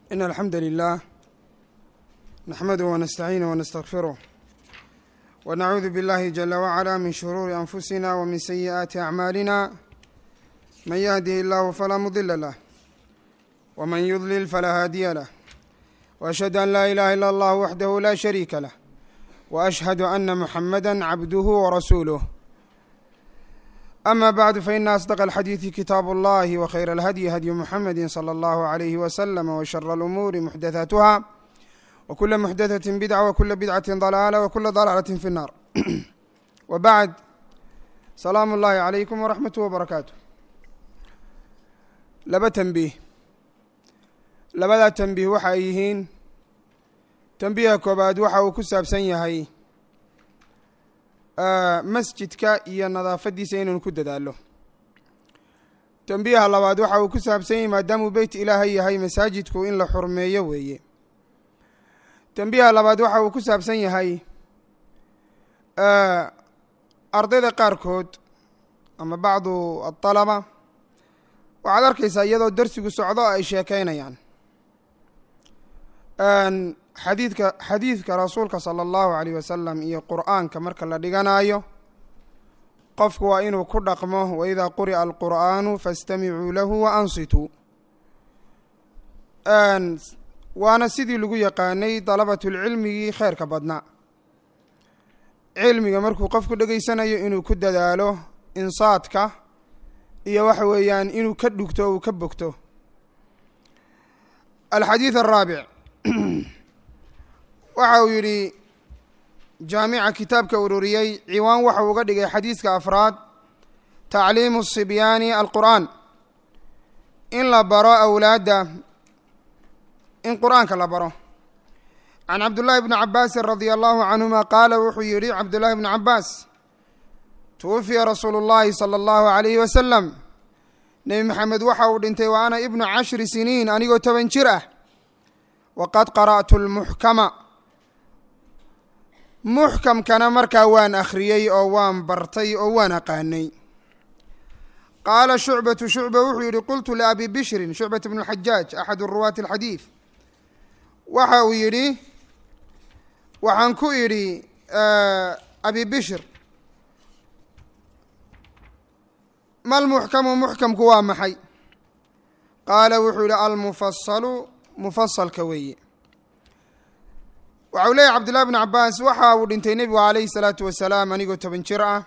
إن الحمد لله نحمده ونستعينه ونستغفره ونعوذ بالله جل وعلا من شرور أنفسنا ومن سيئات أعمالنا من يهده الله فلا مضل له ومن يضلل فلا هادي له وأشهد أن لا إله إلا الله وحده لا شريك له وأشهد أن محمدا عبده ورسوله أما بعد فإن أصدق الحديث كتاب الله وخير الهدي هدي محمد صلى الله عليه وسلم وشر الأمور محدثاتها وكل محدثة بدعة وكل بدعة ضلالة وكل ضلالة في النار وبعد سلام الله عليكم ورحمة وبركاته laba tembiih labadaa tembiih waxa ay yihiin tembiiha koobaad waxa uu ku saabsan yahay masjidka iyo nadaafaddiisa inaynu ku dadaallo tembiiha labaad waxa uu ku saabsan yahay maadaamuu beyt ilaahay yahay masaajidku in la xurmeeyo weeye tembiiha labaad waxa uu ku saabsan yahay ardayda qaarkood ama bacdu adalaba waxaad arkaysaa iyadoo darsigu socdo ay sheekeynayaan xadiidka xadiidka rasuulka sala allahu alayh wasalam iyo qur'aanka marka la dhiganayo qofku waa inuu ku dhaqmo waidaa quri'a alqur'aanu faastamicuu lahu wa ansituu waana sidii lagu yaqaanay dalabatulcilmigii kheerka badnaa cilmiga markuu qofku dhegaysanayo inuu ku dadaalo insaadka iyo waxa weeyaan inuu ka dhugto uu ka bogto alxadiid araabic waxa uu yidhi jaamica kitaabka ururiyey ciwaan waxa uu uga dhigay xadiiska afraad tacliimu sibyaani alqur'aan in la baro awlaadda in qur'aanka la baro can cabdullaahi bni cabaasin radia allahu canhuma qaala wuxuu yidhi cabdullaahi bni cabaas tuwufiya rasuulu llaahi sala allahu alayhi wasalam nebi maxamed waxa uu dhintay wa ana ibnu cashri siniin anigoo toban jir ah waqad qara'tu lmuxkama muxkamkana markaa waan akhriyey oo waan bartay oo waan aqaanay qaala shucbatu shucba wuxuu yidhi qultu liabi bishrin shucbat bnu lxajaaj axadu ruwaati alxadiid waxa uu yidhi waxaan ku idhi abi bishr mal muxkamu muxkamku waa maxay qaala wuxuu yihi almufasalu mufasalka weeye waxa uu leeyahy cabdullahi bn cabaas waxa uu dhintay nebigu alayhi salaatu wasalaam anigoo toban jir ah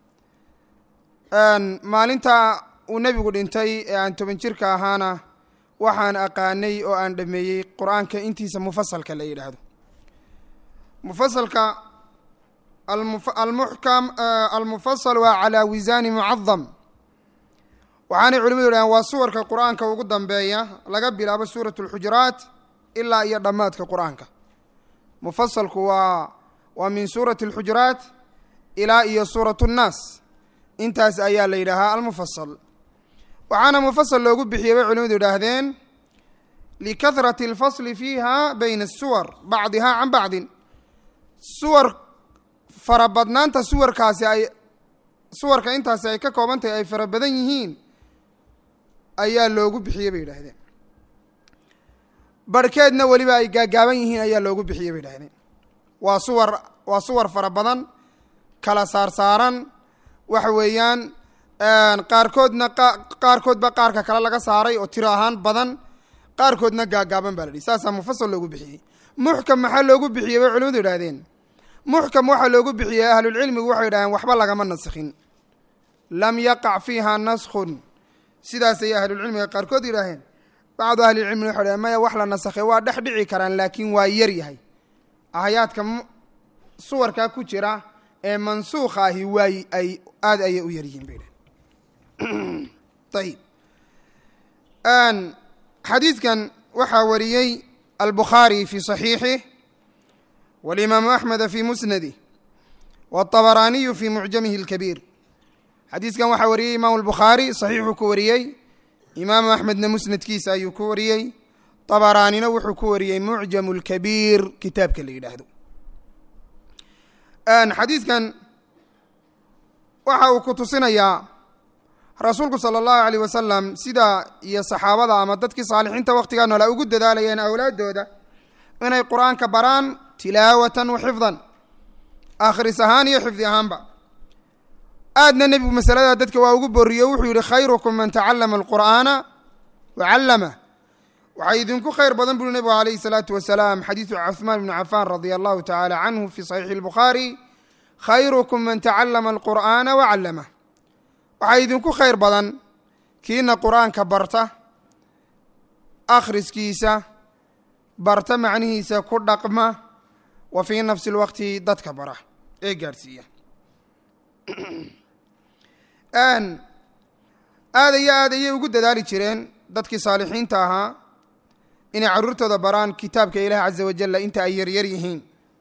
maalinta uu nebigu dhintay ee aan toban jirka ahaana waxaan aqaanay oo aan dhameeyey qur-aanka intiisa mufasalka la yidhaahdo mufasalka almuxkam almufasal waa calaa wisaani mucadam waxaanay culimadu dhahaan waa suwarka qur-aanka ugu dambeeya laga bilaabo suurat اlxujuraat ilaa iyo dhammaadka qur-aanka mufasalku waa waa min suurati اlxujuraat ilaa iyo suurat اnnaas intaas ayaa la yidhaahaa almufasal waxaana mufasal loogu bixiyey bay culimadu idhaahdeen likahrati اlfasli fiiha bayna الsuwar bacdiha can bacdin suwar farabadnaanta suwarkaasi ay suwarka intaasi ay ka kooban tahay ay fara badan yihiin ayaa loogu bixiyey bay yidhaahdeen barhkeedna weliba ay gaagaaban yihiin ayaa loogu bixiyey bay yidhahdeen waa suwar waa suwar fara badan kala saarsaaran waxa weeyaan qaarkoodna qaarkoodba qaarka kale laga saaray oo tiro ahaan badan qaarkoodna gaagaaban baa la dhihi saasaa mufasal loogu bixiyey muxkam maxaa loogu bixiyey bay culimadu yidhahdeen muxkam waxaa loogu bixiyey ahlulcilmigu waxay yidhahdeen waxba lagama naskhin lam yaqac fiiha naskhun sidaas ayay ahlulcilmiga qaarkood yidhaaheen bacdu ahlilcilmina waxay dhaheen maya wax la nasakhay waa dhex dhici karaan laakiin waa yar yahay aayaadka suwarkaa ku jira ee mansuukha ahi waay ay aada ayay u yar yihiin bay dhaheen ayib xadiidkan waxaa wariyey albukhaari fi صaxiixih walimaamu axmeda fi musnadih wاطabaraaniyu fi mucjamihi اlkabiir xadiiskan waxaa wariyey imaamu albukhaari saxiixuu ku wariyey imaamu axmedna musnadkiisa ayuu ku wariyey طabaraanina wuxuu ku wariyey mucjamu اlkabiir kitaabka la yidhaahdo xadiidkan waxa uu ku tusinayaa rasuulku sala allahu alayh wasalam sida iyo saxaabada ama dadkii saalixiinta wakhtigaa noola ugu dadaalayeen awlaaddooda inay qur-aanka baraan tilaawatan wa xifdan akhris ahaan iyo xifdi ahaanba aadna nebigu masalada dadka waa ugu boriyo wuxuu yihi khayrukum man tacallama alqur'aana wa callamah waxaa idinku khayr badan buri nebigu alayhi salaatu wasalaam xadiidu cuhmaan bni cafaan radia allahu tacaala canhu fi saxiixi lbukhaari khayrukum man tacallama alqur'aana wa callamah waxaa idinku khayr badan kiina qur-aanka barta akhriskiisa barta macnihiisa ku dhaqma wa fii nafsi lwaqti dadka bara ee gaadhsiiya aada iyo aad ayay ugu dadaali jireen dadkii saalixiinta ahaa inay carruurtooda baraan kitaabka ilaahi caza wajalla inta ay yaryar yihiin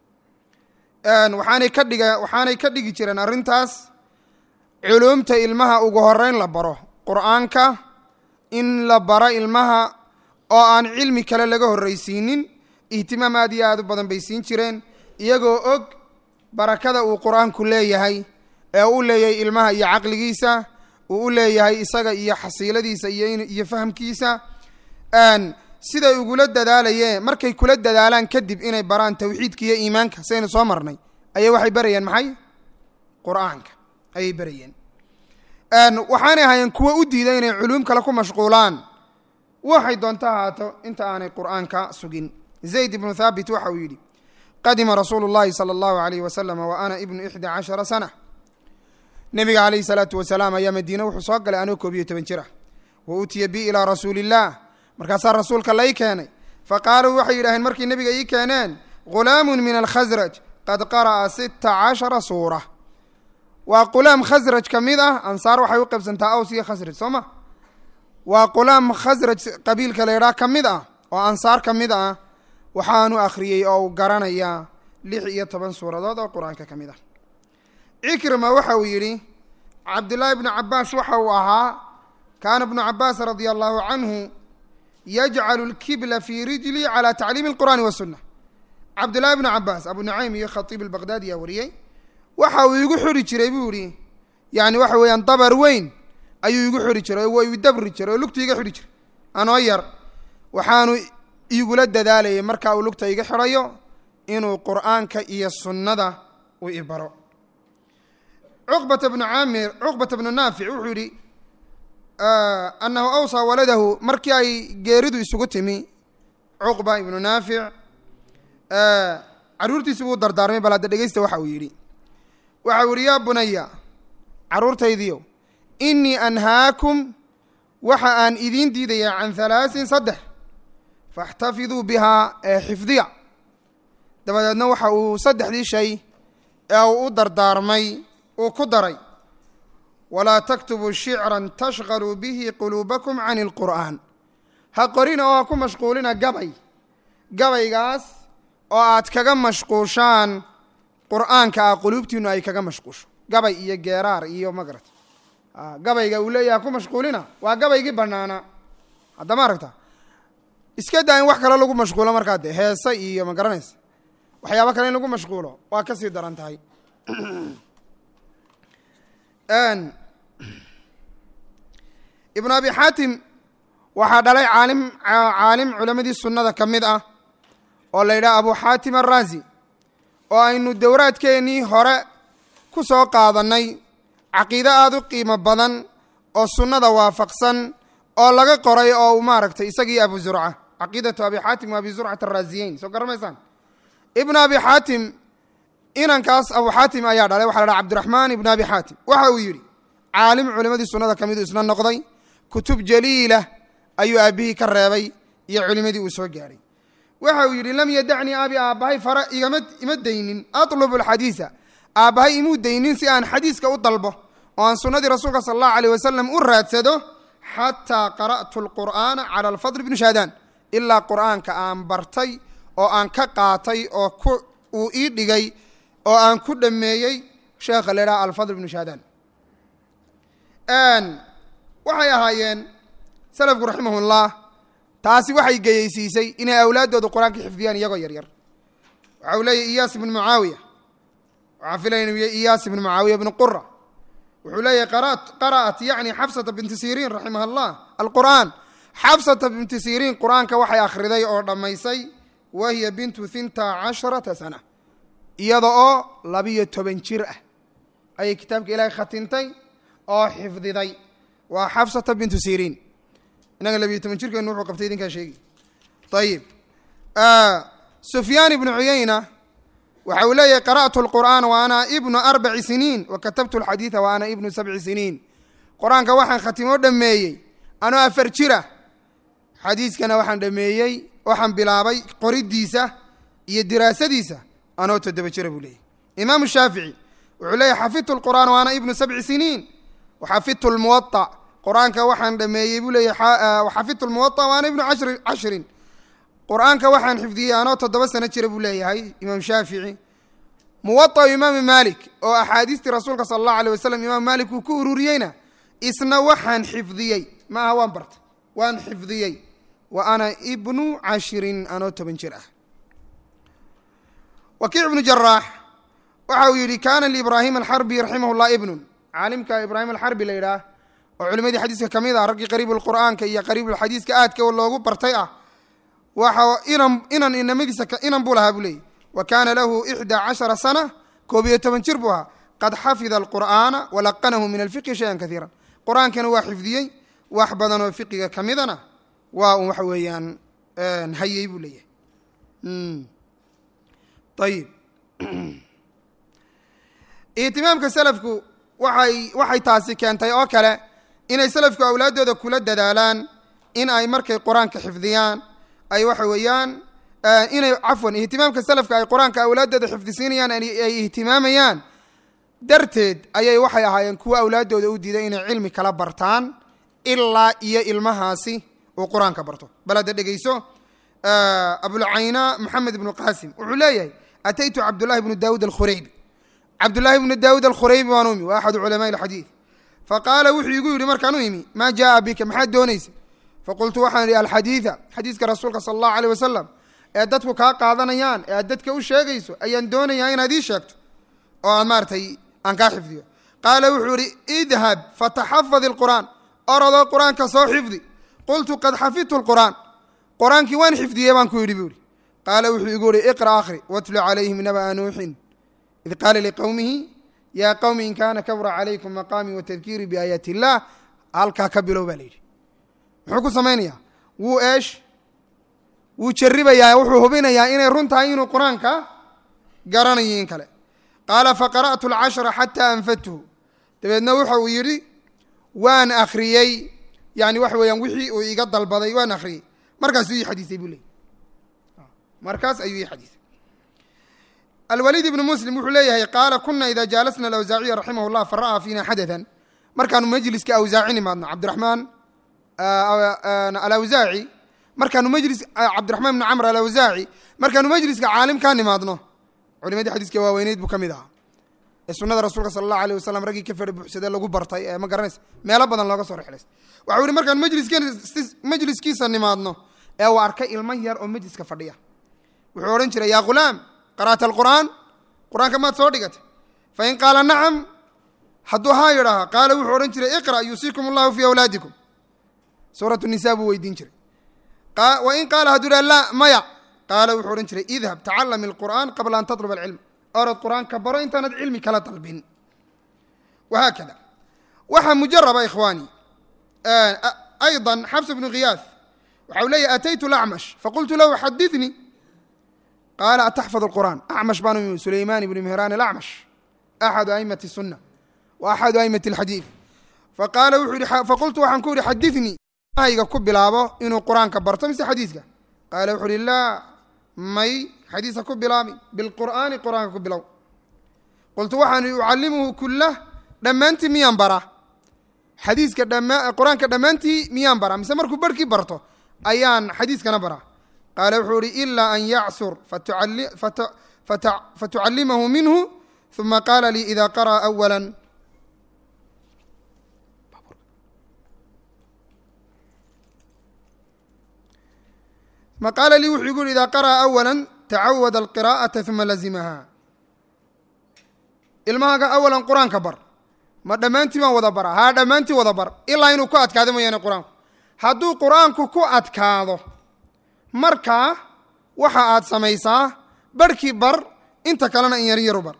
waxaanay ka dhiga waxaanay ka dhigi jireen arrintaas culuumta ilmaha ugu horeyn la baro qur-aanka in la baro ilmaha oo aan cilmi kale laga horreysiinin ihtimaam aad iyo aad u badan bay siin jireen iyagoo og barakada uu qur-aanku leeyahay ee u leeyahay ilmaha iyo caqligiisa uu u leeyahay isaga iyo xasiiladiisa iyo iyo fahamkiisa siday ugula dadaalayeen markay kula dadaalaan kadib inay baraan tawxiidka iyo iimaanka sidaynu soo marnay ayay waxay barayeen maxay qur-aanka ayay barayeen waxaanay ahaayeen kuwo u diiday inay culuum kale ku mashquulaan waxay doonto ahaato inta aanay qur-aanka sugin zayd ibnu thaabit waxa uu yidhi qadima rasuulu llahi sala allahu alayh wasalam wa ana ibnu ixda cashara sana nebiga calayhi salaatu wasalaam ayaa madiine wuxuu soo galay anoo koob iyo toban jir ah wa utiya bi ilaa rasuuli illah markaasaa rasuulka lai keenay fa qaaluu waxay yidhaaheen markii nebiga ii keeneen ghulaamun min alkhasraj qad qara'a sita cashara suura waa qulaam khasraj ka mid ah ansaar waxay u qaybsantaa aws iyo khasraj soo ma waa qulaam khasraj qabiilka la ydhaha ka mid ah oo ansaar ka mid ah waxaanu akhriyey oo uu garanayaa lix iyo toban suuradood oo qur-aanka ka mid ah cikrima waxa uu yidhi cabdullaahi bnu cabaas waxa uu ahaa kaana bnu cabaas radia allahu canhu yajcalu lkibla fii rijli calى tacliimi اlqur'ani wasunna cabdullaahi bnu cabaas abu nucaym iyo khatiib albaqdaadi yaa wariyey waxa uu igu xuri jiray buu yihi yani waxa weeyaan dabar weyn ayuu igu xuri jiray oo igu dabri jiray oo lugta iga xidhi jiray anoo yar waxaanu igula dadaalayay marka uu lugta iga xidhayo inuu qur'aanka iyo sunnada u ibaro cuqbata bnu caamir cuqbata bnu naafic wuxuu yihi anahu awsaa waladahu markii ay geeridu isugu timi cuqba ibnu naafic carruurtiisi buu dardaarmay bal hadda dhegeysta waxa uu yidhi waxa uu yihi yaa bunaya carruurtaydiyo inii anhaakum waxa aan idiin diidayaa can halaasin saddex faاxtafiduu bihaa ee xifdiya dabadeedna waxa uu saddexdii shay ee uu u dardaarmay uu ku daray walaa taktubuu shicran tashqaluu bihi quluubakum can اlqur'aan ha qorina oo ha ku mashquulina gabay gabaygaas oo aad kaga mashquushaan qur'aanka ah quluubtiinu ay kaga mashquusho gabay iyo geeraar iyo magarad gabayga uu leeyahay ha ku mashquulina waa gabaygii banaanaa haddama aragta iska daa in wax kale lagu mashquulo markaa de heese iyo ma garanaysa waxyaabo kale in lagu mashquulo waa kasii daran tahay ibnu abi xaatim waxaa dhalay caalim caalim culamadii sunnada ka mid ah oo la yidhaha abu xaatim araazi oo aynu dowraadkeennii hore ku soo qaadannay caqiide aada u qiimo badan oo sunnada waafaqsan oo laga qoray oo uu maaragtay isagii abu zurca caqiidatu abi xaatim wa abi zurcat araaziyeyn soo garamaysaan ibnu abi xaatim inankaas abu xaatim ayaa dhalay waxa la dhaha cabdiraxmaan ibnu abi xaatim waxa uu yidhi caalim culimadii sunnada ka midu isna noqday kutub jaliila ayuu aabbihii ka reebay iyo culimadii uu soo gaadhay waxa uu yidhi lam yadacnii abi aabbahay fara igama ima daynin atlubu alxadiisa aabbahay imuu daynin si aan xadiiska u dalbo oo aan sunnadii rasuulka sala allahu aleyh wasalam u raadsado xataa qara'tu alqur'aana cala alfadl bni shaadaan ilaa qur'aanka aan bartay oo aan ka qaatay oo ku uu ii dhigay oo aan ku dhameeyey sheekha la idhaha alfadl bnu shaadaan waxay ahaayeen salafku raximahullah taasi waxay geyeysiisay inay awlaaddooda qur-aanka xifdiyaan iyagoo yar yar waxa uu leeyahy iyaas ibnu mucaawiya waxaan filaya inuu yahy iyaas ibnu mucaawiya ibnu qura wuxuu leeyahy qara'at yacni xafsata binti siriin raximah allah alqur'aan xafsata binti siriin qur-aanka waxay akhriday oo dhammaysay wa hiya bintu hinta casharata sana iyada oo labiyo toban jir ah ayay kitaabka ilaahay khatintay oo xifdiday waa xafsata bintu siriin inaga labiyo toban jirkeenu wuxuu qabtay idinkaa sheegi ayib sufyaan ibnu cuyayna waxa uu leeyahay qara'tu lqur'aan wa ana ibnu arbaci siniin wa katabtu alxadiida wa ana ibnu sabci siniin qur-aanka waxaan khatimo dhameeyey anoo afar jira xadiiskana waxaan dhameeyey waxaan bilaabay qoridiisa iyo diraasadiisa anoo toddoba jira buu leeyahy imaamu shaafici wuxuu leeyahy xafidtu lqur'aan wa ana ibnu sabci siniin waxafidtu lmuwaطa qur-aanka waxaan dhameeyey buu leeyahy xafidtu lmuwaطa wa ana ibnu ashri cashrin qur-aanka waxaan xifdiyey anoo toddoba sano jira buu leeyahay imaam shaafici muwaطau imaami malik oo axaadiistii rasuulka sala allahu alيh wasalam imaam malik uu ku ururiyeyna isna waxaan xifdiyey ma aha waan bartay waan xifdiyey wa ana ibnu cashirin anoo toban jir ah wakiic ibnu jaraax waxa uu yidhi kana liibraahim alxarbi raximah llah ibnun caalimka ibraahim alxarbi la yidhaah oo culimadii xadiiska ka mid ah raggii qariib lqur'aanka iyo qariibulxadiiska aadka loogu bartay ah waxa inan inan inamadiisa inan buu lahaa buu leeyay wa kaana lahu ixdaa cashara sana koob iyo toban jir buu ahaa qad xafida alqur'aana walaqanahu min alfiqhi shayan kaiira qur-aankana waa xifdiyey wax badan oo fiqiga ka midana waa un waxa weeyaan hayey buu leeyahay ayib ihtimaamka selafku waxay waxay taasi keentay oo kale inay selafku awlaaddooda kula dadaalaan in ay markay qur-aanka xifdiyaan ay waxa weeyaan inay cafwan ihtimaamka selafka ay qur-aanka awlaaddooda xifdisiinayaan ay ihtimaamayaan darteed ayay waxay ahaayeen kuwa awlaaddooda u diiday inay cilmi kala bartaan ilaa iyo ilmahaasi uu qur-aanka barto bal hadda dhegeyso abulcayna maxamed ibnu qaasim wuxuu leeyahay ataytu cabdullahi bnu daawuud alkhureybi cabdullaahi bnu daawuud alkhureybi waan u imi waa axadu culamaai alxadiid faqaala wuxuu igu yidhi markaan u imi maa jaaa bika maxaad doonaysa faqultu waxaan idhi alxadiida xadiiska rasuulka sala allahu aleyh wasalam ee dadku kaa qaadanayaan ee aad dadka u sheegayso ayaan doonayaa inaad ii sheegto oo aan maaratay aan kaa xifdiyo qaala wuxuu ihi idhab fataxafad ilqur'aan orodoo qur-aanka soo xifdi qultu qad xafidtu lqur'aan qur-aankii waan xifdiyey baan ku yidhi buu ihi qaala wuxuu igu ihi iqra akhri watlu calayhim naba'a nuuxin id qaala liqowmihi yaa qowmi in kaana kabura calaykum maqaamii watadkiirii biaayaati illah halkaa ka bilow baa la yidhi muxuu ku samaynayaa wuu eesh wuu jarribayaa wuxuu hubinayaa inay run tahay inuu qur-aanka garanayo in kale qaala faqara'tu alcashra xataa anfadtuhu dabeedna wuxa uu yidhi waan akhriyey yani waxa weeyaan wixii uu iga dalbaday waan akhriyey markaasuu ii xadiisay buu leeyay markaas ayuu ii xadiisay alwaliid ibnu muslim wuxuu leeyahay qaala kuna ida jaalasna alawsaaciya raximah llah fara'aa fiina xadathan markaanu majliska awsaaci nimaadno cabdiraxmaan alawsaaci markaanu majlis cabdiraxmaan bni camr alawsaaci markaanu majliska caalimkaa nimaadno culimadii xadiiska waaweyneyd buu ka mid ahaa ee sunada rasuulka sala allahu aleyh wasalam raggii ka fera buuxsadee lagu bartay ee ma garanaysa meelo badan looga soo rexlays waxau yihi markaan majliskeen majliskiisa nimaadno ee uu arkay ilmo yar oo majliska fadhiya wuxuu odhan jiray yaa ghulaam qara'ta alqur'aan qur-aanka maad soo dhigatay fain qaala nacam hadduu haa yidhaaha qaala wuxuu odhan jiray iqra' yuusiikum allahu fii awlaadikum suuratu nisa buu weydiin jiray wain qaala hadduu yidhaha laa maya qaala wuxuu odhan jiray idhab tacallam ilqur'aan qabla an tatlub alcilm orod qur-aanka baro intaanad cilmi kala dalbin wahaakada waxaa mujaraba ikhwaani ayضa xabs bnu khiyaas waxa u leeyahy ataytu lacmash faqultu lahu xadinii qaala ataxfad اlqur'an acmash baan u sulayman ibni mihran alacmash axadu aimati الsuna wa axadu aimati اlxadiid faqaala wuxuu yihi faqultu waxaan ku yihi xadinii hayga ku bilaabo inuu qur-aanka barto mise xadiiska qaala wuxuu uhi laa may xadiiska ku bilaabi bilqur'aani qur-aanka ku bilow qultu waxaan ihi ucallimuhu kulah dhammaantii miyaan baraa xadiiska dhama qur-aanka dhammaantii miyaan baraa mise markuu barhkii barto ayaan xadiiskana baraa qaala wuxuu ihi ilaa an yacsur fatucallimahu minhu uma qaala lii ida qara'a awala uma qaala lii wuxuu igu yihi ida qara'a awala tacawad alqiraa'ata uma lazimaha ilmahaga awalan qur-aanka bar ma dhammaantii baan wada bara haa dhammaantii wada bar ilaa inuu ku adkaado mooyaane qur-aanku hadduu qur-aanku ku adkaado markaa waxa aad samaysaa barhkii bar inta kalena in yar yaru bar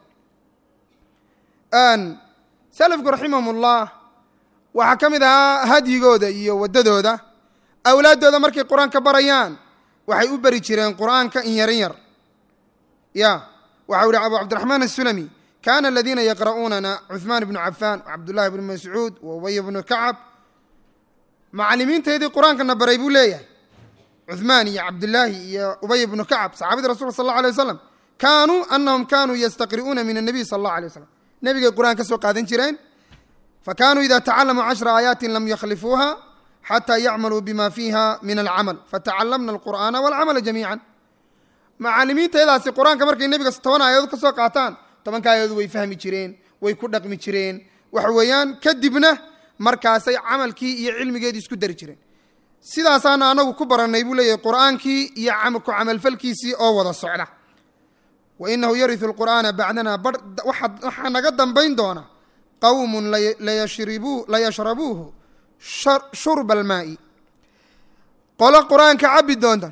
salafku raximahumullah waxaa ka mid ahaa hadyigooda iyo waddadooda awlaaddooda markay qur-aanka barayaan waxay u beri jireen qur'aanka in yarin yar ya waxau ihi abu cabdiraxmaan asulami kana aladiina yaqra'uunana cuثmaan bnu cafaan cabdullahi bnu mascuud wa ubay bnu kacab macalimiintaydii qur-aankana baray buu leeyahay cuثmaan iyo cabdillaahi iyo ubay bnu kacab saxaabadii rasulka sal اlه alيه wasalam kaanuu anahum kanuu yastaqri'uuna min الnabiy sal اllah alيه wasalam nebigay qur'aan ka soo qaadan jireen fakanuu ida tacalamuu cashra aayaati lam yakhlifuuha xatى yacmaluu bima fiiha min alcamal fatacalamna alqur'aana walcamala jamiica macalimiintaydaasi qur-aanka markay nebiga toban aayadood ka soo qaataan tobanka aayadood way fahmi jireen way ku dhaqmi jireen waxa weeyaan kadibna markaasay camalkii iyo cilmigeedii isku dari jireen sidaasaana anagu ku barannay buu leeyahay qur'aankii iyo ku camalfalkiisii oo wada socda wa inahu yariu lqur'aana bacdana bar waxaa naga dambayn doona qawmun layashrabuuhu shurba almaa'i qolo qur-aanka cabbi doonta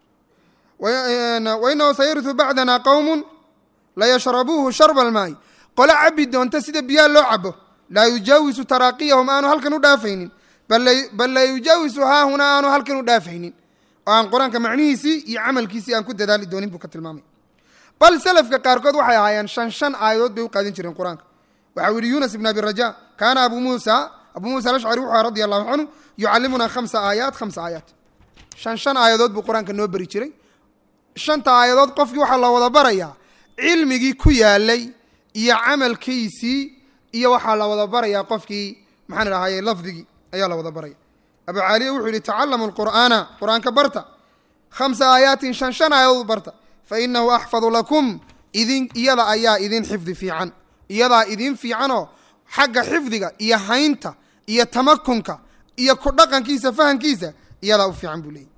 wainahu sayariu bacdana qowmun layashrabuuhu sharba almaa'i qolo cabbi doonta sida biyaha loo cabo laa yujaawisu taraaqiyahum aanu halkan u dhaafaynin bal la yujaawisu haahuna aanu halkan u dhaafaynin oo aan qur-aanka macnihiisii iyo camalkiisii aan ku dadaali doonin buu ka tilmaamay bal selafka qaarkood waxay ahaayeen shan shan aayadood bay u qaadan jireen qur-aanka waxa u yihi yunas ibn abi raja kaana abu muusa abu muusa alashcari wuxuu aha radi allahu canhu yucallimunaa khamsa aayaat khamsa aayaat shan shan aayadood buu qur-aanka noo beri jiray shanta aayadood qofkii waxaa la wada barayaa cilmigii ku yaalay iyo camalkiisii iyo waxaa la wada barayaa qofkii maxaan idhahaye lafdigii ayaa la wada baraya abu caaliya wuxuu yihi tacallamu lqur'aana qur-aanka barta khamsa aayaatin shan shan aayadood barta fa inahu axfadu lakum idin iyada ayaa idin xifdi fiican iyadaa idin fiicanoo xagga xifdiga iyo haynta iyo tamakunka iyo ku dhaqankiisa fahamkiisa iyadaa u fiican buu leeyay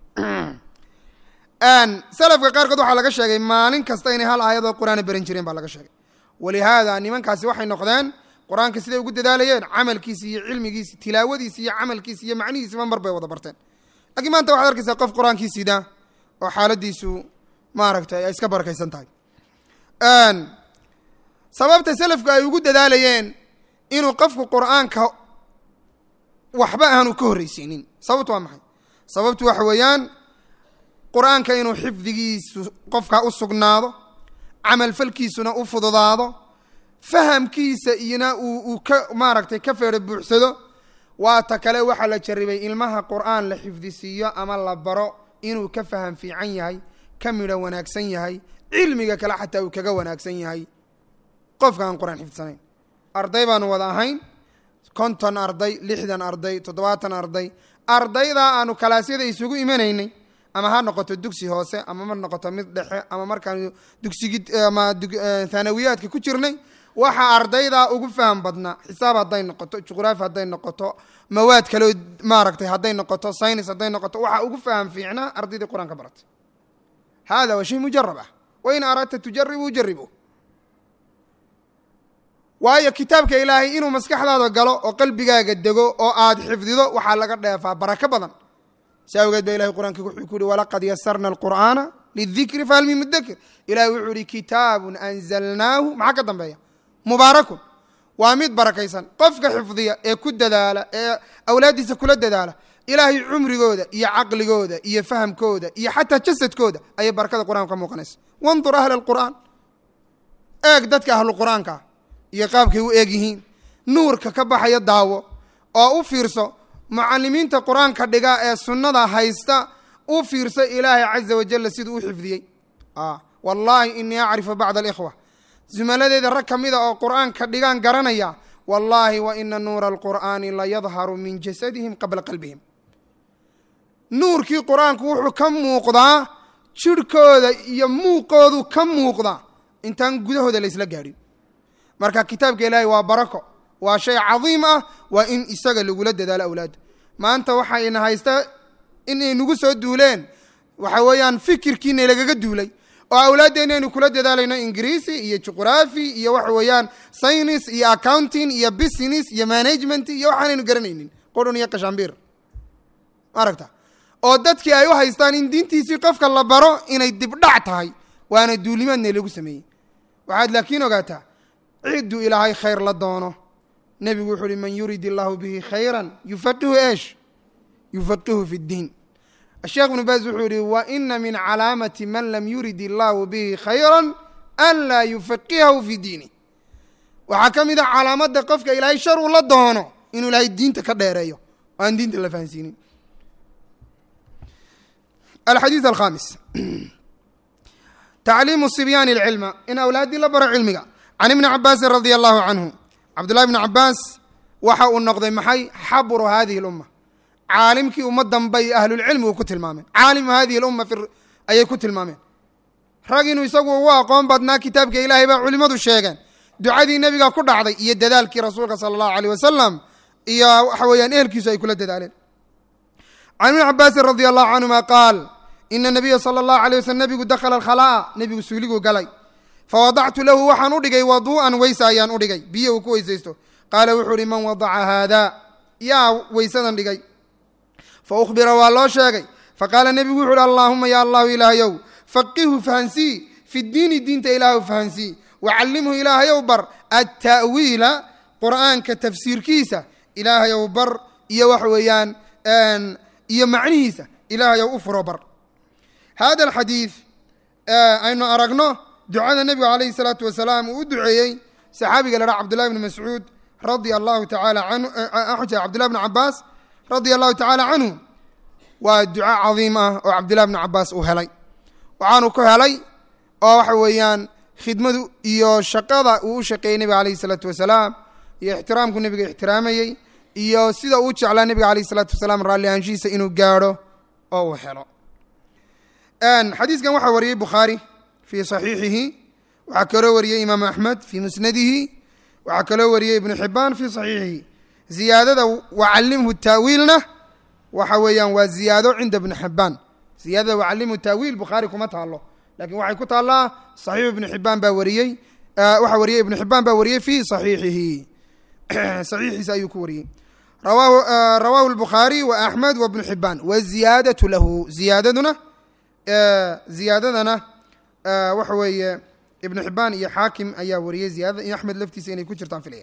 salafka qaarkood waxaa laga sheegay maalin kasta inay hal aayadoo qur-aana beran jireen baa laga sheegay walihaada nimankaasi waxay noqdeen qur-aanka siday ugu dadaalayeen camalkiisi iyo cilmigiisi tilaawadiisi iyo camalkiisi iyo macnihiisiba mar bay wada barteen lakiin maanta waxaad arkaysaa qof qur-aankii sida oo xaaladiisu maaragtay ay iska barakaysan tahay sababta selafku ay ugu dadaalayeen inuu qofku qur-aanka waxba aanu ka horreysiinin sababtu waa maxay sababtu waxa weeyaan qur-aanka inuu xifdigiisu qofka u sugnaado camalfalkiisuna u fududaado fahamkiisa iyona uu uu ka maaragtay ka feero buuxsado waata kale waxaa la jarribay ilmaha qur-aan la xifdisiiyo ama la baro inuu ka faham fiican yahay ka midho wanaagsan yahay cilmiga kale xataa uu kaga wanaagsan yahay qofka aan qur-aan xifdisanayn arday baanu wada ahayn konton arday lixdan arday toddobaatan arday ardaydaa aanu kalaasyada isugu imanaynay ama ha noqoto dugsi hoose ama ma noqoto mid dhexe ama markaanu dugsigi ama thanawiyaadka ku jirnay waxaa ardaydaa ugu faham badnaa xisaab hadday noqoto juqraafi hadday noqoto mawaad kaleo maaragtay hadday noqoto synis hadday noqoto waxaa ugu faham fiicnaa ardaydii qur-aan ka baratay hada waa shay mujarab ah wain aradta tujaribu jaribu waayo kitaabka ilaahay inuu maskaxdaada galo oo qalbigaaga dego oo aad xifdido waxaa laga dheefaa barako badan si awgeed ba ilahay qur'aanka wuxuu ku yihi walaqad yasarna alqur'aana lidikri fahal min mudakir ilahay wuxuu yihi kitaabun anzalnaahu maxaa ka dambeeya mubaarakun waa mid barakaysan qofka xifdiya ee ku dadaala ee awlaaddiisa kula dadaala ilaahay cumrigooda iyo caqligooda iyo fahamkooda iyo xataa jasadkooda ayay barakada qur'anka ka muuqanaysa wandur ahla alqur'aan eeg dadka ahlu qur'aankaa iyo qaabkay u eeg yihiin nuurka ka baxaya daawo oo u fiirso mucalimiinta qur-aanka dhiga ee sunnada haysta u fiirso ilaahay caza wajalla siduu u xifdiyey wallaahi inii acrifu bacda alikhwa zumaladeeda rag ka mida oo qur'aanka dhigaan garanaya wallaahi wa ina nuura alqur'aani la yadharu min jasadihim qabla qalbihim nuurkii qur-aanku wuxuu ka muuqdaa jirhkooda iyo muuqoodu ka muuqdaa intaan gudahooda laysla gaadhin marka kitaabka ilaahay waa barako waa shay cadiim ah waa in isaga lagula dadaalo awlaadda maanta waxayna haysta inay nagu soo duuleen waxa weeyaan fikirkiina lagaga duulay oo awlaaddeena aynu kula dadaalayno ingiriisi iyo juqraafi iyo waxa weeyaan saynis iyo accounting iyo business iyo management iyo waxaanaynu garanaynin qurun iyo kashambiir maaragta oo dadkii ay u haystaan in diintiisii qofka la baro inay dibdhac tahay waana duulimaadna lagu sameeyey waxaad laakiin ogaataa cidduu ilaahay khayr la doono nebigu wuxuu uhi man yurid illaahu bihi khayran yufaqihu eesh yufaqihu fi ddiin asheekh ibnu baas wuxuu yihi wa ina min calaamati man lam yurid illaahu bihi khayra an laa yufaqihahu fi diini waxaa ka mid a calaamadda qofka ilaahay shar uu la doono inuu ilaahay diinta ka dheereeyo oo aan diinta la fahansiinin alxadiid alkhamis tacliimu sibyaani alcilma in awlaaddii la baro cilmiga can ibni cabaasin radia allahu canhu cabdullahi bni cabaas waxa uu noqday maxay xabru hadihi lumma caalimkii ummaddan bay ahlulcilmigu ku tilmaameen caalimu hadihi lumma ayay ku tilmaameen rag inuu isagu ugu aqoon badnaa kitaabka ilaahay baa culimmadu sheegeen ducadii nebiga ku dhacday iyo dadaalkii rasuulka sala allahu aleyh wasalam iyo waxa weeyaan ehelkiisu ay kula dadaaleen can ibni cabaasin radia allahu canhuma qaal ina nabiya sala allahu alay waslm nebigu dakhala alkhalaa'a nebigu suuliguu galay fawadactu lahu waxaan u dhigay waduu'an weysa ayaan u dhigay biyo uu ku weysaysto qaala wuxuu uhi man wadaca haada yaa weysadan dhigay fa ukhbira waa loo sheegay faqaala nebigu wuxu uhi allaahuma ya allahu ilaahayow faqihu fahansii fi diini diinta ilaahu fahansii wacallimhu ilaahayow bar atta'wiila qur'aanka tafsiirkiisa ilaahayow bar iyo waxa weeyaan iyo macnihiisa ilaahayow u furo bar hada alxadiid aynu aragno ducada nebiga calayhi salaatu wasalaam uu u duceeyey saxaabiga la dhaha cabdullahi bni mascuud radia allahu tacaala canhu cabdullahi bni cabaas radia allahu tacaala canhu waa duco cadiim ah oo cabdullahi bni cabaas uu helay waxaanu ku helay oo waxa weeyaan khidmadu iyo shaqada uu u shaqeeyey nebiga alayhi salaatu wasalaam iyo ixtiraamku nebiga ixtiraamayey iyo sida uu jeclaa nebiga alayhi salaatu wasalaam raalli ahaanshihiisa inuu gaadho oo uu helo xadiiskan waxaa wariyey bukhaari fii saxiixihi waxaa kaloo wariyey imaam axmed fii musnadihi waxaa kaloo wariyey ibnu xibaan fii saxiixihi ziyaadada wacallimhu taawiilna waxa weeyaan waa ziyaado cinda ibni xibaan ziyaadada wacallimhu taawiil bukhaari kuma taalo lakin waxay ku taallaa saxiixu ibnu xibaan baa wariyey waxaa wariyey ibnu xibaan baa wariyey fii saxiixihi saxiixiisa ayuu ku wariyey rawahu rawahu lbukhaari wa axmed wa bnu xibaan waziyaadatu lahu ziyaadaduna ziyaadadana waxa weeye ibnu xibaan iyo xaakim ayaa wariyey ziyadada iyo axmed laftiisa inay ku jirtaan filaya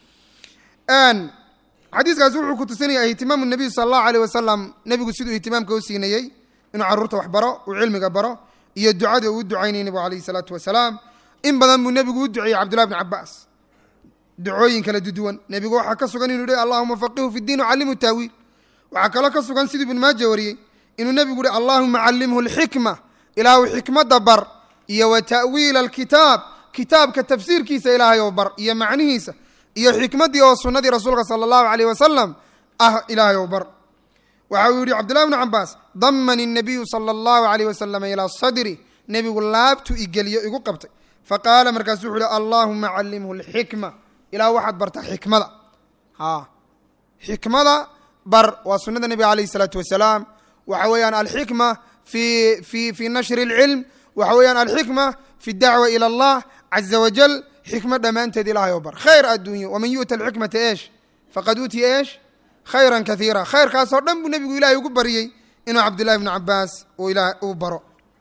xadiiskaas wuxuu ku tusinaya ihtimaamu nabiy sala allahu aleyh wasalam nebigu siduu ihtimaamka u siinayey inuu carruurta wax baro uu cilmiga baro iyo ducada uu u ducaynayay nebigu alayhi salaatu wasalaam in badan buu nebigu u duceeyey cabdullahi bni cabaas ducooyin kala duduwan nebigu waxaa ka sugan inuu yihi allahuma faqihu fi ddiin wacallimhu taawiil waxaa kaloo ka sugan siduu ibnu maaja wariyey inuu nebigu uhi allahuma callimhu alxikma ilaahu xikmadda bar iyo wa ta'wiila alkitaab kitaabka tafsiirkiisa ilaahay oo bar iyo macnihiisa iyo xikmaddii oo sunnadii rasuulka sala allahu aleyh wasalam ah ilaahay ou bar waxa uu yihi cabdullahi bnu cabaas damani الnabiyu sala allahu aleyh wasalam ilaa sadri nebigu laabtu igeliyo igu qabtay faqaala markaasu wuxu uhi allahuma callimhu alxikma ilah waxaad bartaa xikmada a xikmada bar waa sunnada nebiga alayh isalaatu wasalaam waxa weeyaan alxikma fi fi fi nashri اlcilm waxa weeyaan alxikma fi dacwa ilى allah caza wajal xikma dhammaanteed ilahay oo bar khayr adduunyo waman yu'ta alxikmata eesh faqad uutiya eesh khayra kaiira khayrkaasoo dhan buu nebigu ilahay ugu bariyey inuu cabdillahi bni cabaas uu baro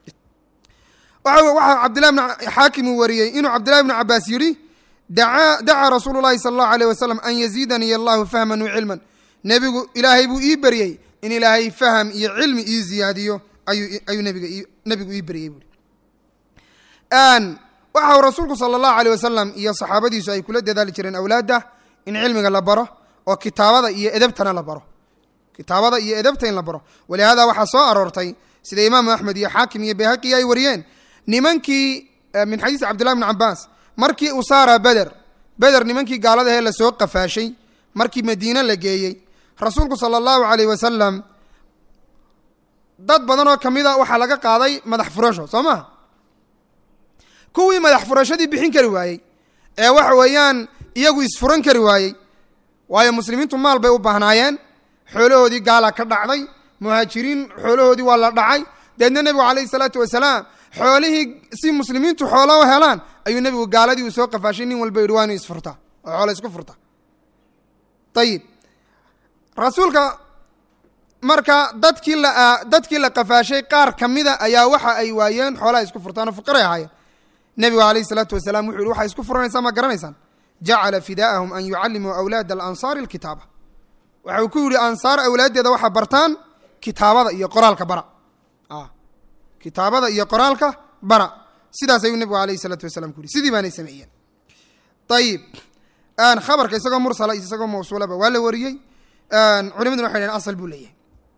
waxaa cabdillahi bn xaakim uu wariyey inuu cabdillahi bni cabaas yidhi dacaa rasuulu llahi sala allahu aleyh wasalam an yaziidanii allahu fahman wacilman nebigu ilaahay buu ii beryey in ilaahay faham iyo cilmi ii ziyaadiyo ayuu nbiga nebigu ii beryey buui waxa uu rasuulku sala allahu aleyh wasalam iyo saxaabadiisu ay kula dadaali jireen awlaadda in cilmiga la baro oo kitaabada iyo edebtana la baro kitaabada iyo edebta in la baro walihaada waxaa soo aroortay sida imaamu axmed iyo xaakim iyo bayhaqi ay wariyeen nimankii min xadiis cabdillahi bni cabaas markii usaara beder beder nimankii gaalada ahee lasoo qafaashay markii madiine la geeyey rasuulku sala allahu aleyh wasalam dad badan oo kamid a waxaa laga qaaday madax furasho soo maha kuwii madax furashadii bixin kari waayey ee waxa weeyaan iyagu isfuran kari waayey waayo muslimiintu maal bay u baahnaayeen xoolahoodii gaala ka dhacday muhaajiriin xoolahoodii waa la dhacay deedna nebigu calayhi salaatu wasalaam xoolihii si muslimiintu xoolo u helaan ayuu nebigu gaaladii uu soo qafaashay nin walba yidhi waa inu isfurtaa oo xoolo isku furta ayib rasuulka marka dadkii la dadkii la qafaashay qaar ka mida ayaa waxa ay waayeen xoolaha isku furtaan oo fuqaray ahaayeen nebigu alayhi salaatu wasalaam wuxu yihi waxay isku furanaysaa ma garanaysaan jacala fidaa'ahum an yucallimuu awlaada alansaari alkitaaba waxa uu ku yidhi ansaar awlaaddeeda waxaa bartaan kitaabada iyo qoraalka bara kitaabada iyo qoraalka bara sidaas ayuu nebigu alayhi salaatu wasalaam ku yihi sidii baanay sameeyeen ayib khabarka isagoo mursala iyo isagoo mawsuulaba waa la wariyey culimaduna waxay dhaheen asal buu leeyahay